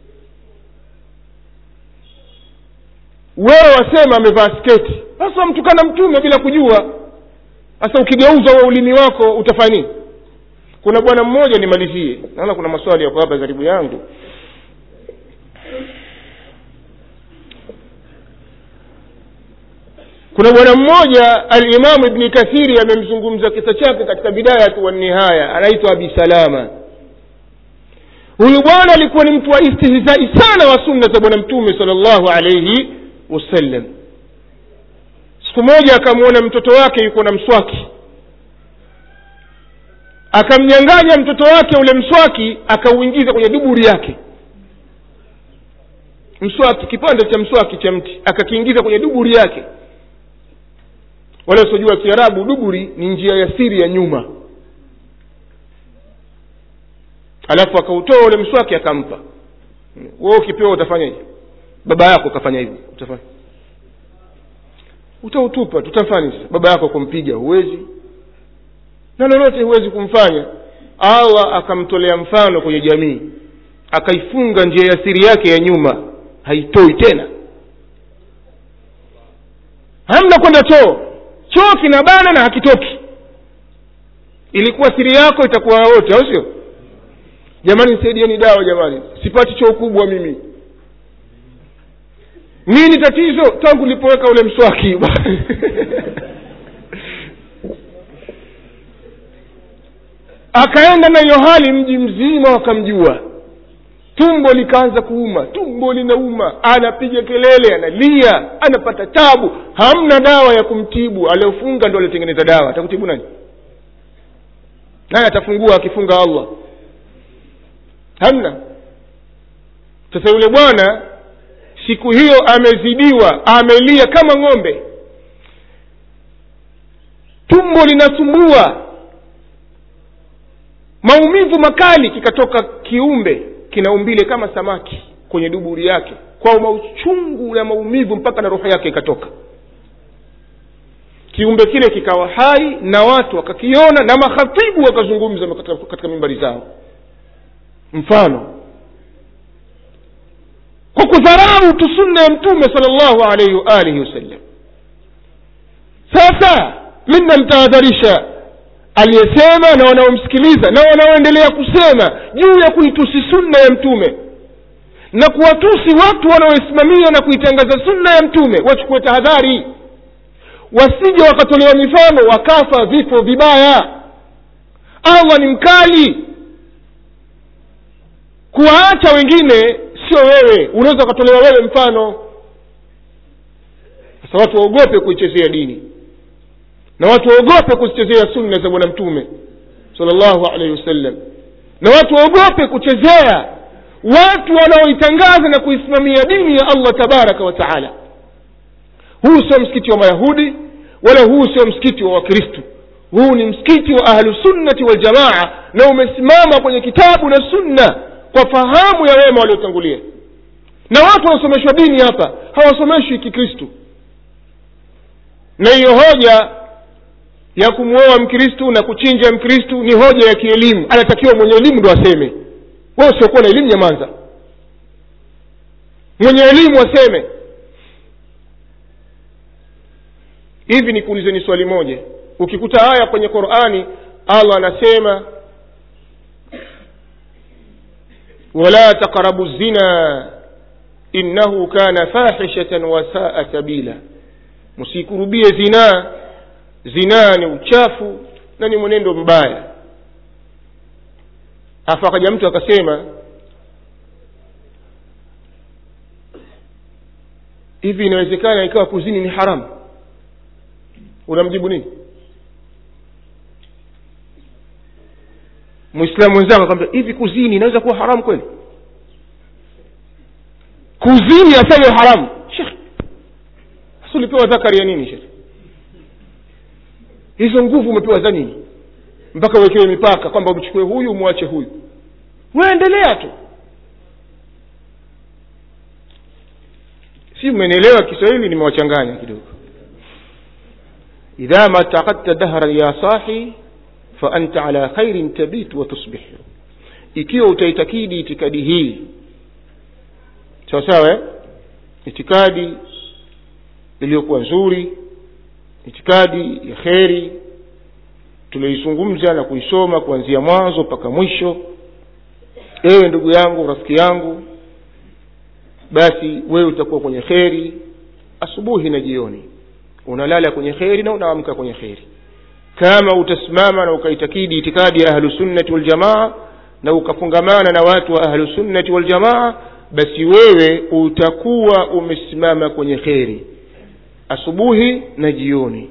wewe wasema amevaa sketi sasa wamtukana mtume bila kujua sasa ukigeuza wa ulimi wako utafanya nini kuna bwana mmoja nimalizie naona kuna maswali yako hapa karibu yangu kuna bwana mmoja alimamu ibni kathiri amemzungumza kisa chake katika bidayatu wannihaya anaitwa abi salama huyu bwana alikuwa ni mtu wa istihzai sana wa sunna za bwana mtume sal llahu alaihi wasallam siku moja akamwona mtoto wake yuko na mswaki akamnyanganya mtoto wake ule mswaki akauingiza kwenye duburi yake mswaki kipande cha mswaki cha mti akakiingiza kwenye duburi yake wale wasiojua kiarabu duburi ni njia ya siri ya nyuma alafu akautoa ule mswaki akampa we ukipewa utafanyaje baba yako ukafanya hivyo utafanya utautupa tutafanya baba yako kumpiga huwezi na lolote huwezi kumfanya allah akamtolea mfano kwenye jamii akaifunga njia ya siri yake ya nyuma haitoi tena hamna kwenda choo choo kinabana na hakitoki ilikuwa siri yako itakuwa wote au sio jamani nisaidieni dawa jamani sipati choo kubwa mimi nini tatizo tangu ulipoweka ule mswaki akaenda na hiyo hali mji mzima wakamjua tumbo likaanza kuuma tumbo linauma anapiga kelele analia anapata tabu hamna dawa ya kumtibu aliofunga ndo aliotengeneza dawa atakutibu nani naye atafungua akifunga allah hamna sasa yule bwana siku hiyo amezidiwa amelia kama ng'ombe tumbo linasumbua maumivu makali kikatoka kiumbe kina umbile kama samaki kwenye duburi yake kwa mauchungu na maumivu mpaka na roho yake ikatoka kiumbe kile kikawa hai na watu wakakiona na makhatibu wakazungumza katika, katika mimbari zao mfano kwa kudharau tu sunna ya mtume sal llahu alaihi waalihi wasallam sasa mi namtahadharisha aliyesema na wanaomsikiliza na wanaoendelea kusema juu ya kuitusi sunna ya mtume na kuwatusi watu wanaoisimamia na kuitangaza sunna ya mtume wachukue tahadhari wasije wakatolewa mifano wakafa vifo vibaya allah ni mkali kuwaacha wengine sio wewe unaweza ukatolewa wewe mfano sasa watu waogope kuichezea dini na watu waogope kuzichezea sunna za bwana mtume sal llahu alaihi wasallam na watu waogope kuchezea watu wanaoitangaza na kuisimamia dini ya allah tabaraka wa taala huu sio msikiti wa mayahudi wala huu sio msikiti wa wakristu huu ni msikiti wa ahlusunnati waljamaa na umesimama kwenye kitabu na sunna kwa fahamu ya wema waliotangulia na watu wanaosomeshwa dini hapa hawasomeshwi kikristu na hiyo hoja ya kumwoa mkristu na kuchinja mkristu ni hoja ya kielimu anatakiwa mwenye elimu ndo aseme wewe usiokuwa na elimu nyamanza mwenye elimu aseme hivi nikuulizeni swali moja ukikuta aya kwenye qurani allah anasema wala taqrabu zina innahu kana fahishatan wasaa sabila msikurubie zinaa zinaa ni uchafu na ni mwenendo mbaya afu akaja mtu akasema hivi inawezekana ikawa kuzini ni haramu unamjibu nini mwislamu wenzangu akamwambia hivi kuzini inaweza kuwa haramu kweli kuzini aseme haramu shekh hasa ulipewa dhakari ya nini shekh hizo nguvu umepewa za nini mpaka uwekewe mipaka kwamba umchukue huyu umwache huyu waendelea tu si mmenielewa kiswahili nimewachanganya kidogo idha ma taqadta dahran ya sahi fa anta ala khairin tabitu wa tusbih ikiwa utaitakidi itikadi hii sawa sawa eh? itikadi iliyokuwa nzuri itikadi ya kheri tulioizungumza na kuisoma kuanzia mwanzo mpaka mwisho ewe ndugu yangu rafiki yangu basi wewe utakuwa kwenye kheri asubuhi na jioni unalala kwenye kheri na unaamka kwenye kheri kama utasimama na ukaitakidi itikadi ya ahlusunnati waljamaa na ukafungamana na watu wa ahlusunnati waljamaa basi wewe utakuwa umesimama kwenye kheri asubuhi na jioni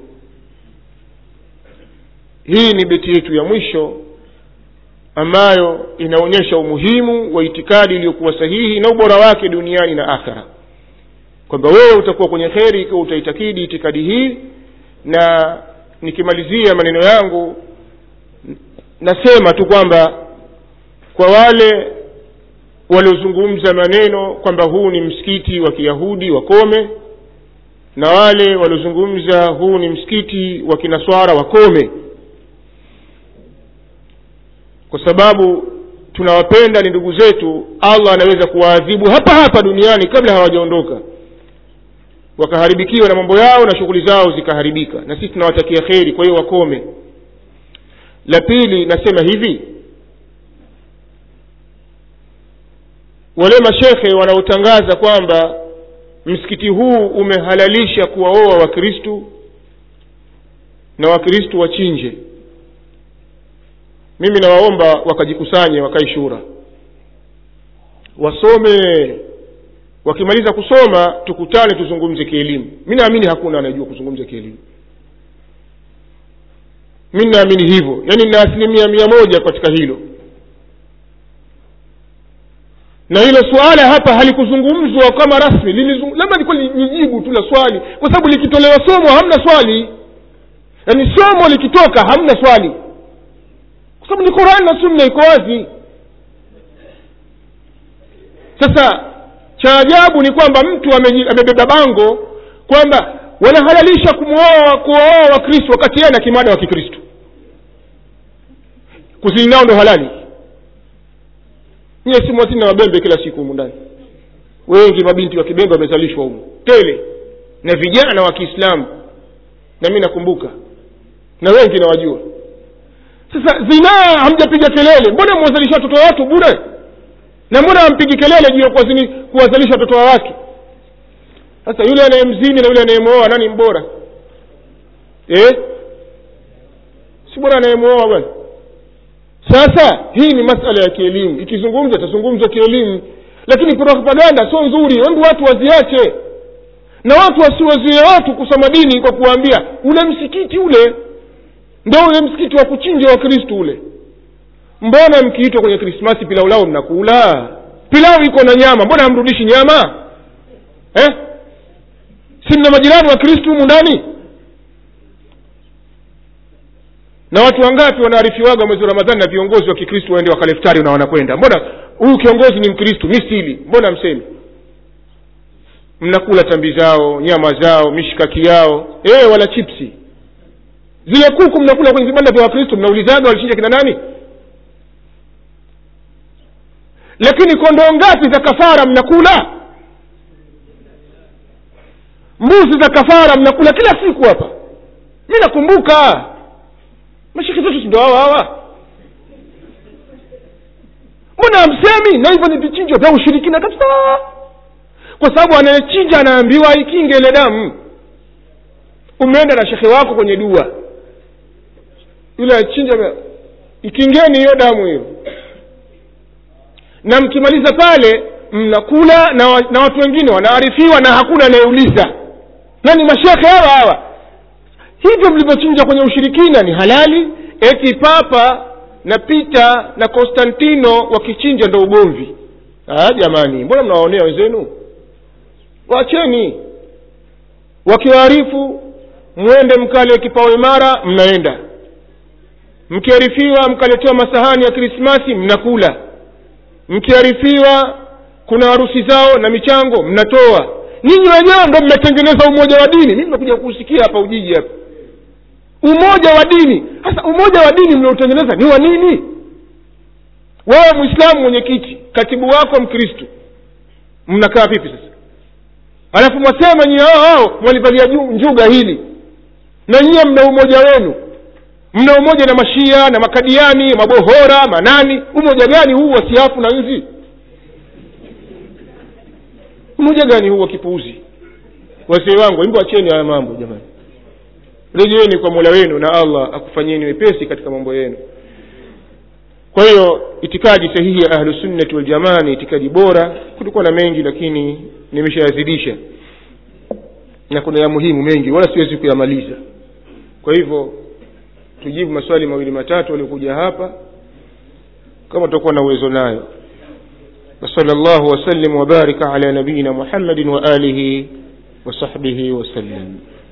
hii ni beti yetu ya mwisho ambayo inaonyesha umuhimu wa itikadi iliyokuwa sahihi na ubora wake duniani na akhera kwamba wewe utakuwa kwenye kheri ikiwa utaitakidi itikadi hii na nikimalizia maneno yangu nasema tu kwamba kwa wale waliozungumza maneno kwamba huu ni msikiti wa kiyahudi wakome na wale waliozungumza huu ni msikiti wa kinaswara wakome kwa sababu tunawapenda ni ndugu zetu allah anaweza kuwaadhibu hapa hapa duniani kabla hawajaondoka wakaharibikiwa na mambo yao na shughuli zao zikaharibika na sisi tunawatakia kheri kwa hiyo wakome la pili nasema hivi wale mashekhe wanaotangaza kwamba msikiti huu umehalalisha kuwaoa wakristu na wakristu wachinje mimi nawaomba wakajikusanye wakae shura wasome wakimaliza kusoma tukutane tuzungumze kielimu mi naamini hakuna anayejua kuzungumza kielimu mi naamini hivyo yaani nina asilimia mia moja katika hilo na hilo suala hapa halikuzungumzwa kama rasmi labda likuwa nijibu tu la swali kwa sababu likitolewa somo hamna swali yaani somo likitoka hamna swali kwa sababu ni qurani na sunna iko wazi sasa cha ajabu ni kwamba mtu amebeba bango kwamba wanahalalisha kumwoa kuwaoa wakristo wakati yeye na kimada wa kikristo kuzini nao ndo halali nyie simu wasini na wabembe kila siku humu ndani wengi mabinti wa kibembe wamezalishwa humu tele na vijana wa kiislamu na mi nakumbuka na wengi nawajua sasa zinaa hamjapiga kelele mbona mwazalisha watoto wa watu bure na mbona hampigi kelele juu ya kuwazini- kuwazalisha watoto wa watu sasa yule anayemzini na yule anayemwoa nani mbora eh? si bora anayemwoa bwana sasa hii ni masala ya kielimu ikizungumzwa itazungumzwa kielimu lakini propaganda sio nzuri hebu watu waziache na watu wasiwazuie watu kusoma dini kwa kuwaambia ule msikiti ule ndo ule msikiti wa kuchinja wakristu ule mbona mkiitwa kwenye krismasi pilau lao mnakula pilau iko na nyama mbona hamrudishi nyama eh? si mna majirani wa kristu humu ndani na watu wangapi wanaarifiwaga mwezi wa ramadhani na viongozi wa kikristu waende wakaleftari na wanakwenda mbona huyu kiongozi ni mkristu mi sili mbona msemi mnakula tambi zao nyama zao mishikaki yao e, wala chipsi zile kuku mnakula kwenye vibanda vya wakristo mnaulizaga walichinja kina nani lakini kondoo ngapi za kafara mnakula mbuzi za kafara mnakula kila siku hapa mi nakumbuka mashiki zetu sindo hawa hawa mbona hamsemi na hivyo ni vichinjwa vya ushirikina kabisa kwa sababu anayechinja anaambiwa ikinge ile damu umeenda na shekhe wako kwenye dua yule achinja ikingeni hiyo damu hiyo na mkimaliza pale mnakula na, wa, na watu wengine wanaarifiwa na hakuna anayeuliza na ni mashekhe hawa hawa hivyo mlivyochinja kwenye ushirikina ni halali eti papa na pita na konstantino wakichinja ndo ugomvi ah, jamani mbona mnawaonea wenzenu wacheni wakiwaarifu mwende mkale kipao imara mnaenda mkiarifiwa mkaletewa masahani ya krismasi mnakula mkiarifiwa kuna harusi zao na michango mnatoa ninyi wenyewe ndo mmetengeneza umoja wa dini mi nimekuja kuusikia hapa ujiji hapa umoja wa dini sasa umoja wa dini mliotengeneza ni wa nini wewe mwislamu mwenyekiti katibu wako mkristu mnakaa vipi sasa alafu mwasema nyie hao hao mwalivalia ju- njuga hili na nyie mna umoja wenu mna umoja na mashia na makadiani mabohora manani umoja gani huu wa siafu na nzi umoja gani huu wa kipuuzi wazee wangu imbo acheni haya mambo jamani rejeeni kwa mola wenu na allah akufanyeni wepesi katika mambo yenu kwa hiyo itikadi sahihi ya ahlusunnati waljamaa ni itikadi bora kulikuwa na mengi lakini nimeshayazidisha na kuna ya muhimu mengi wala siwezi kuyamaliza kwa hivyo tujibu maswali mawili matatu waliokuja hapa kama tutakuwa na uwezo nayo وصلى الله وسلم وبارك على نبينا محمد وآله وصحبه وسلم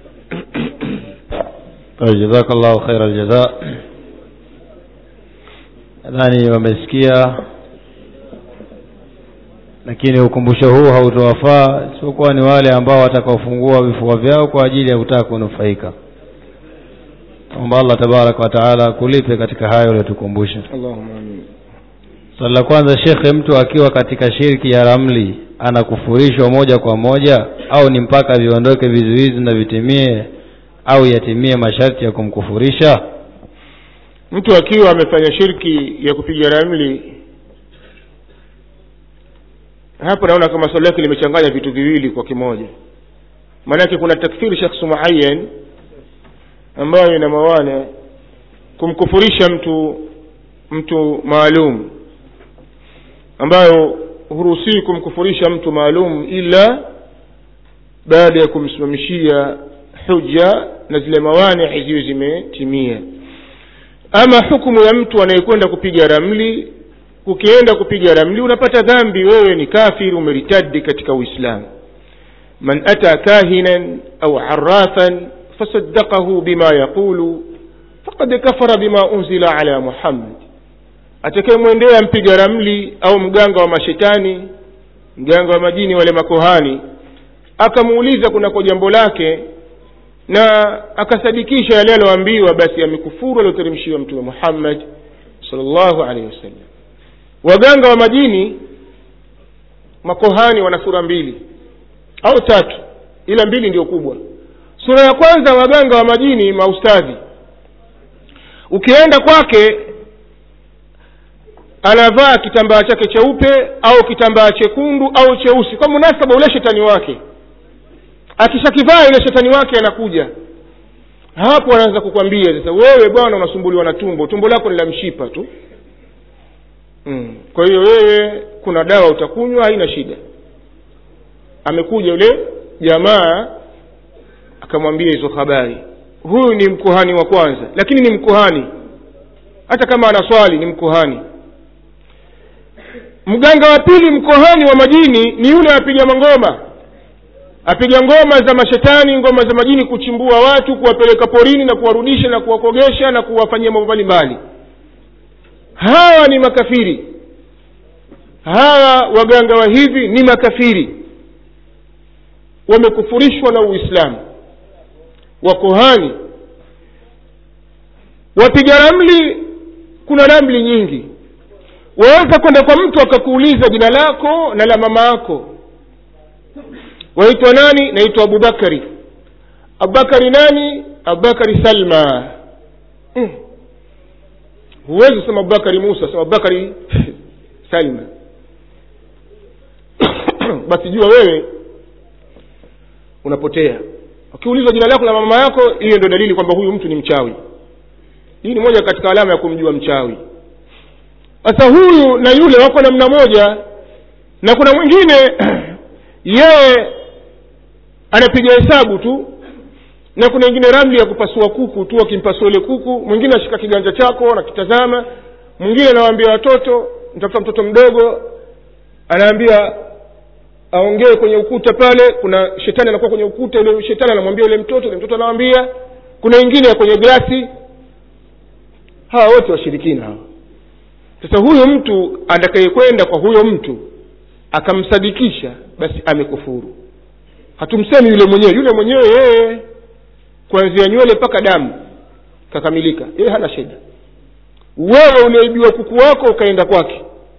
طيب جزاك الله خير الجزاء nadhani wamesikia lakini ukumbusho huu hautowafaa isipokuwa ni wale ambao watakaofungua vifua vyao kwa ajili ya kutaka kunufaika kwamba allah tabaraka wa taala kulipe katika hayo uliotukumbusha اللهم آمين swali la kwanza shekhe mtu akiwa katika shirki ya ramli anakufurishwa moja kwa moja au ni mpaka viondoke vizuizi na vitimie au yatimie masharti ya kumkufurisha mtu akiwa amefanya shirki ya kupiga ramli hapo naona kama swali lake limechanganya vitu viwili kwa kimoja maanake kuna takfiri shakhsu muayan ambayo ina mawana kumkufurisha mtu mtu maalum ambayo huruhusiwi kumkufurisha mtu maalum ila baada ya kumsimamishia huja na zile mawani ziwe zimetimia ama hukumu ya mtu anayekwenda kupiga ramli ukienda kupiga ramli unapata dhambi wewe ni kafir umeritadi katika uislamu man ata kahinan au arafan fasaddaqahu bima yaqulu faqad kafara bima unzila ala muhammad atakayemwendea mpiga ramli au mganga wa mashetani mganga wa majini wale makohani akamuuliza kunako jambo lake na akasadikisha yale aloambiwa basi amekufuru alioteremshiwa mtume muhammad salllahu alaihi wasallam waganga wa majini makohani wana sura mbili au tatu ila mbili ndio kubwa sura ya kwanza waganga wa majini maustadhi ukienda kwake anavaa kitambaa chake cheupe au kitambaa chekundu au cheusi kwa munasaba ule shetani wake akishakivaa ile shetani wake anakuja hapo anaanza kukwambia sasa wewe bwana unasumbuliwa na tumbo tumbo lako ni la mshipa tu mm. kwa hiyo wewe kuna dawa utakunywa haina shida amekuja yule jamaa akamwambia hizo habari huyu ni mkuhani wa kwanza lakini ni mkuhani hata kama ana swali ni mkuhani mganga wa pili mkohani wa majini ni yule apiga mangoma apiga ngoma za mashetani ngoma za majini kuchimbua watu kuwapeleka porini na kuwarudisha na kuwakogesha na kuwafanyia mambo mbalimbali hawa ni makafiri hawa waganga wa hivi ni makafiri wamekufurishwa na uislamu wakohani wapiga ramli kuna ramli nyingi waweza kwenda kwa mtu akakuuliza jina lako na la mama yako waitwa nani naitwa abubakari abubakari nani abubakari salma mm. huwezi kusema abubakari musa sema abubakari salma basi jua wewe unapotea ukiulizwa jina lako la mama yako hiyo ndio dalili kwamba huyu mtu ni mchawi hii ni moja katika alama ya kumjua mchawi sasa huyu na yule wako namna moja na kuna mwingine yeye anapiga hesabu tu na kuna ingine ramli ya kupasua kuku tu akimpasua ile kuku mwingine ashika kiganja chako anakitazama mwingine anawaambia watoto ntafuta mtoto mdogo anaambia aongee kwenye ukuta pale kuna shetani anakuwa kwenye ukuta yule shetani anamwambia yule mtoto yule mtoto anawambia kuna ingine ya kwenye glasi hawa wote washirikina hawa sasa huyo mtu atakayekwenda kwa huyo mtu akamsadikisha basi amekufuru hatumsemi yule mwenyewe yule mwenyewe yeye kuanzia nywele mpaka damu kakamilika yeye hana shida wewe uliaibiwa kuku wako ukaenda kwake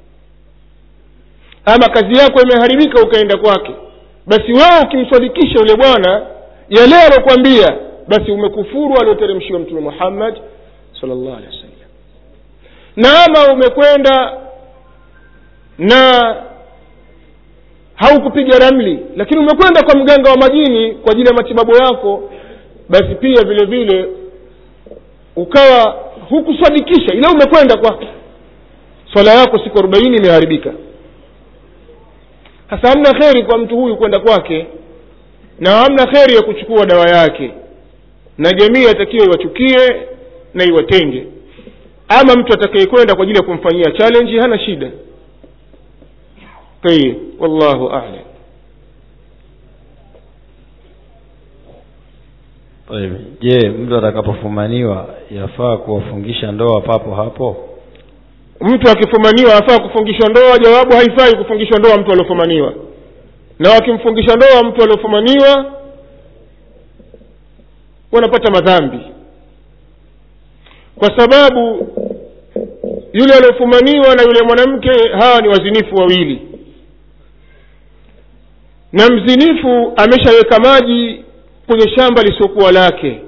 ama kazi yako imeharibika ukaenda kwake basi wewe ukimsadikisha yule bwana yale alokwambia basi umekufuru alioteremshiwa mtume muhammad salllah alehi wasallam na ama umekwenda na haukupiga ramli lakini umekwenda kwa mganga wa majini kwa ajili ya matibabu yako basi pia vile vile ukawa hukusadikisha ila umekwenda kwake swala yako siku arobaini imeharibika hasa hamna kheri kwa mtu huyu kwenda kwake na hamna kheri ya kuchukua dawa yake na jamii atakiwa iwachukie na iwatenge ama mtu atakayekwenda kwa ajili ya kumfanyia challenge hana shida tayib wallahu alam Tayeb. je mtu atakapofumaniwa yafaa kuwafungisha ndoa papo hapo mtu akifumaniwa afaa kufungishwa ndoa jawabu haifai kufungishwa ndoa mtu aliofumaniwa na wakimfungisha ndoa mtu aliofumaniwa wanapata madhambi kwa sababu yule aliofumaniwa na yule mwanamke hawa ni wazinifu wawili na mzinifu ameshaweka maji kwenye shamba lisiokuwa lake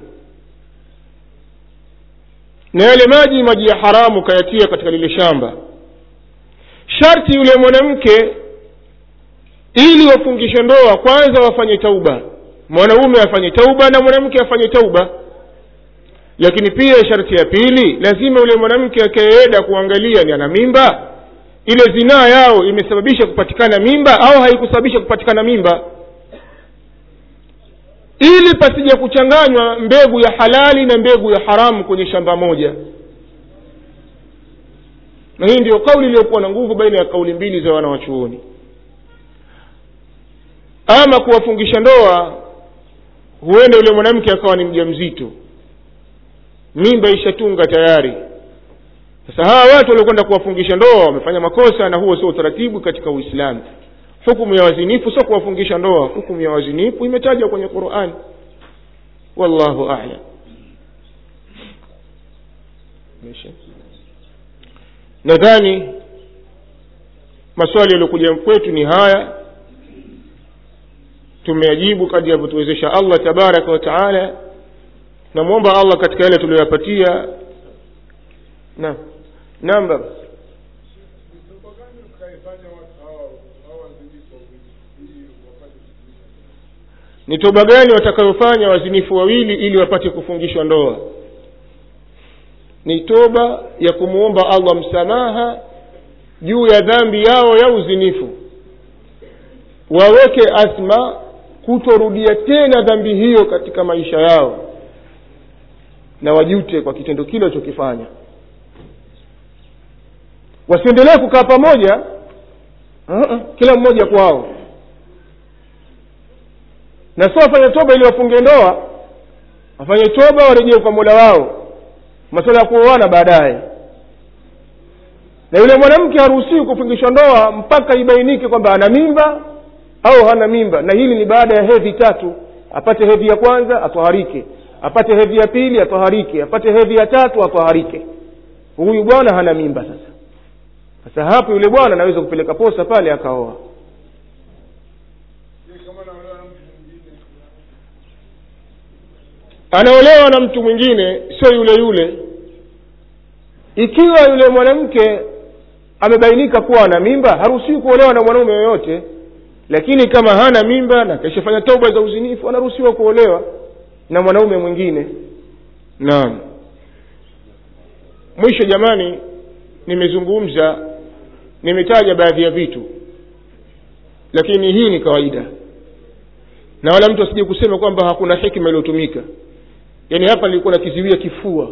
na yale maji maji ya haramu kayatia katika lile shamba sharti yule mwanamke ili wafungishe ndoa kwanza wafanye tauba mwanaume afanye tauba na mwanamke afanye tauba lakini pia sharti ya pili lazima yule mwanamke akaeeda kuangalia ni ana mimba ile zinaa yao imesababisha kupatikana mimba au haikusababisha kupatikana mimba ili pasija kuchanganywa mbegu ya halali na mbegu ya haramu kwenye shamba moja na hii ndiyo kauli iliyokuwa na nguvu baina ya kauli mbili za wanawachuoni ama kuwafungisha ndoa huenda yule mwanamke akawa ni mja mzito mimba ishatunga tayari sasa hawa watu waliokwenda kuwafungisha ndoa wamefanya makosa na huo sio utaratibu katika uislamu hukumu ya wazinifu sio kuwafungisha ndoa hukumu ya wazinifu imetajwa kwenye qurani wallahu alam nadhani maswali yaliyokuja kwetu ni haya tumeajibu kadri alivyotuwezesha allah tabaraka wa taala namwomba allah katika yale tuliyoyapatia naam naam baba ni toba gani watakayofanya wazinifu wawili ili wapate kufungishwa ndoa ni toba ya kumwomba allah msamaha juu ya dhambi yao ya uzinifu waweke asma kutorudia tena dhambi hiyo katika maisha yao na wajute kwa kitendo kile walichokifanya wasiendelee kukaa pamoja uh-uh, kila mmoja kwao na sio wafanye toba ili wafunge ndoa wafanye toba warejee kwa mola wao masuala ya kuoana baadaye na yule mwanamke haruhusiwi kufungishwa ndoa mpaka ibainike kwamba ana mimba au hana mimba na hili ni baada ya hedhi tatu apate hedhi ya kwanza atwaharike apate hedhi ya pili atwaharike apate hedhi ya tatu atwaharike huyu bwana hana mimba sasa sasa hapo yule bwana anaweza kupeleka posa pale akaoa anaolewa na mtu mwingine sio yule yule ikiwa yule mwanamke amebainika kuwa ana mimba haruhusiwi kuolewa na mwanaume yoyote lakini kama hana mimba na kaishafanya toba za uzinifu anaruhusiwa kuolewa na mwanaume mwingine naam mwisho jamani nimezungumza nimetaja baadhi ya vitu lakini hii ni kawaida na wala mtu asije kusema kwamba hakuna hikma iliyotumika yaani hapa nilikuwa nakiziwia kifua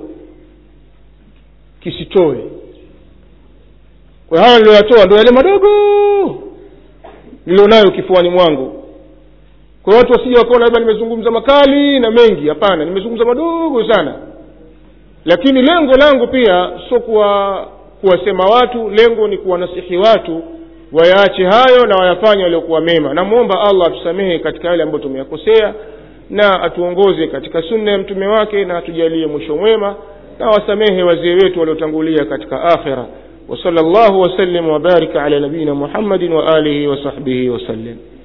kisitoe kwa haya niliyoyatoa ndo yale madogo nilionayo kifuani mwangu kwa watu wasije wakaona labda nimezungumza makali na mengi hapana nimezungumza madogo sana lakini lengo langu pia sio kuwa kuwasema watu lengo ni kuwanasihi watu wayaache hayo na wayafanye waliokuwa mema namwomba allah atusamehe katika yale ambayo tumeyakosea na atuongoze katika sunna ya mtume wake na atujalie mwisho mwema na wasamehe wazee wetu waliotangulia katika akhira وصلى الله وسلم وبارك على نبينا محمد وآله وصحبه وسلم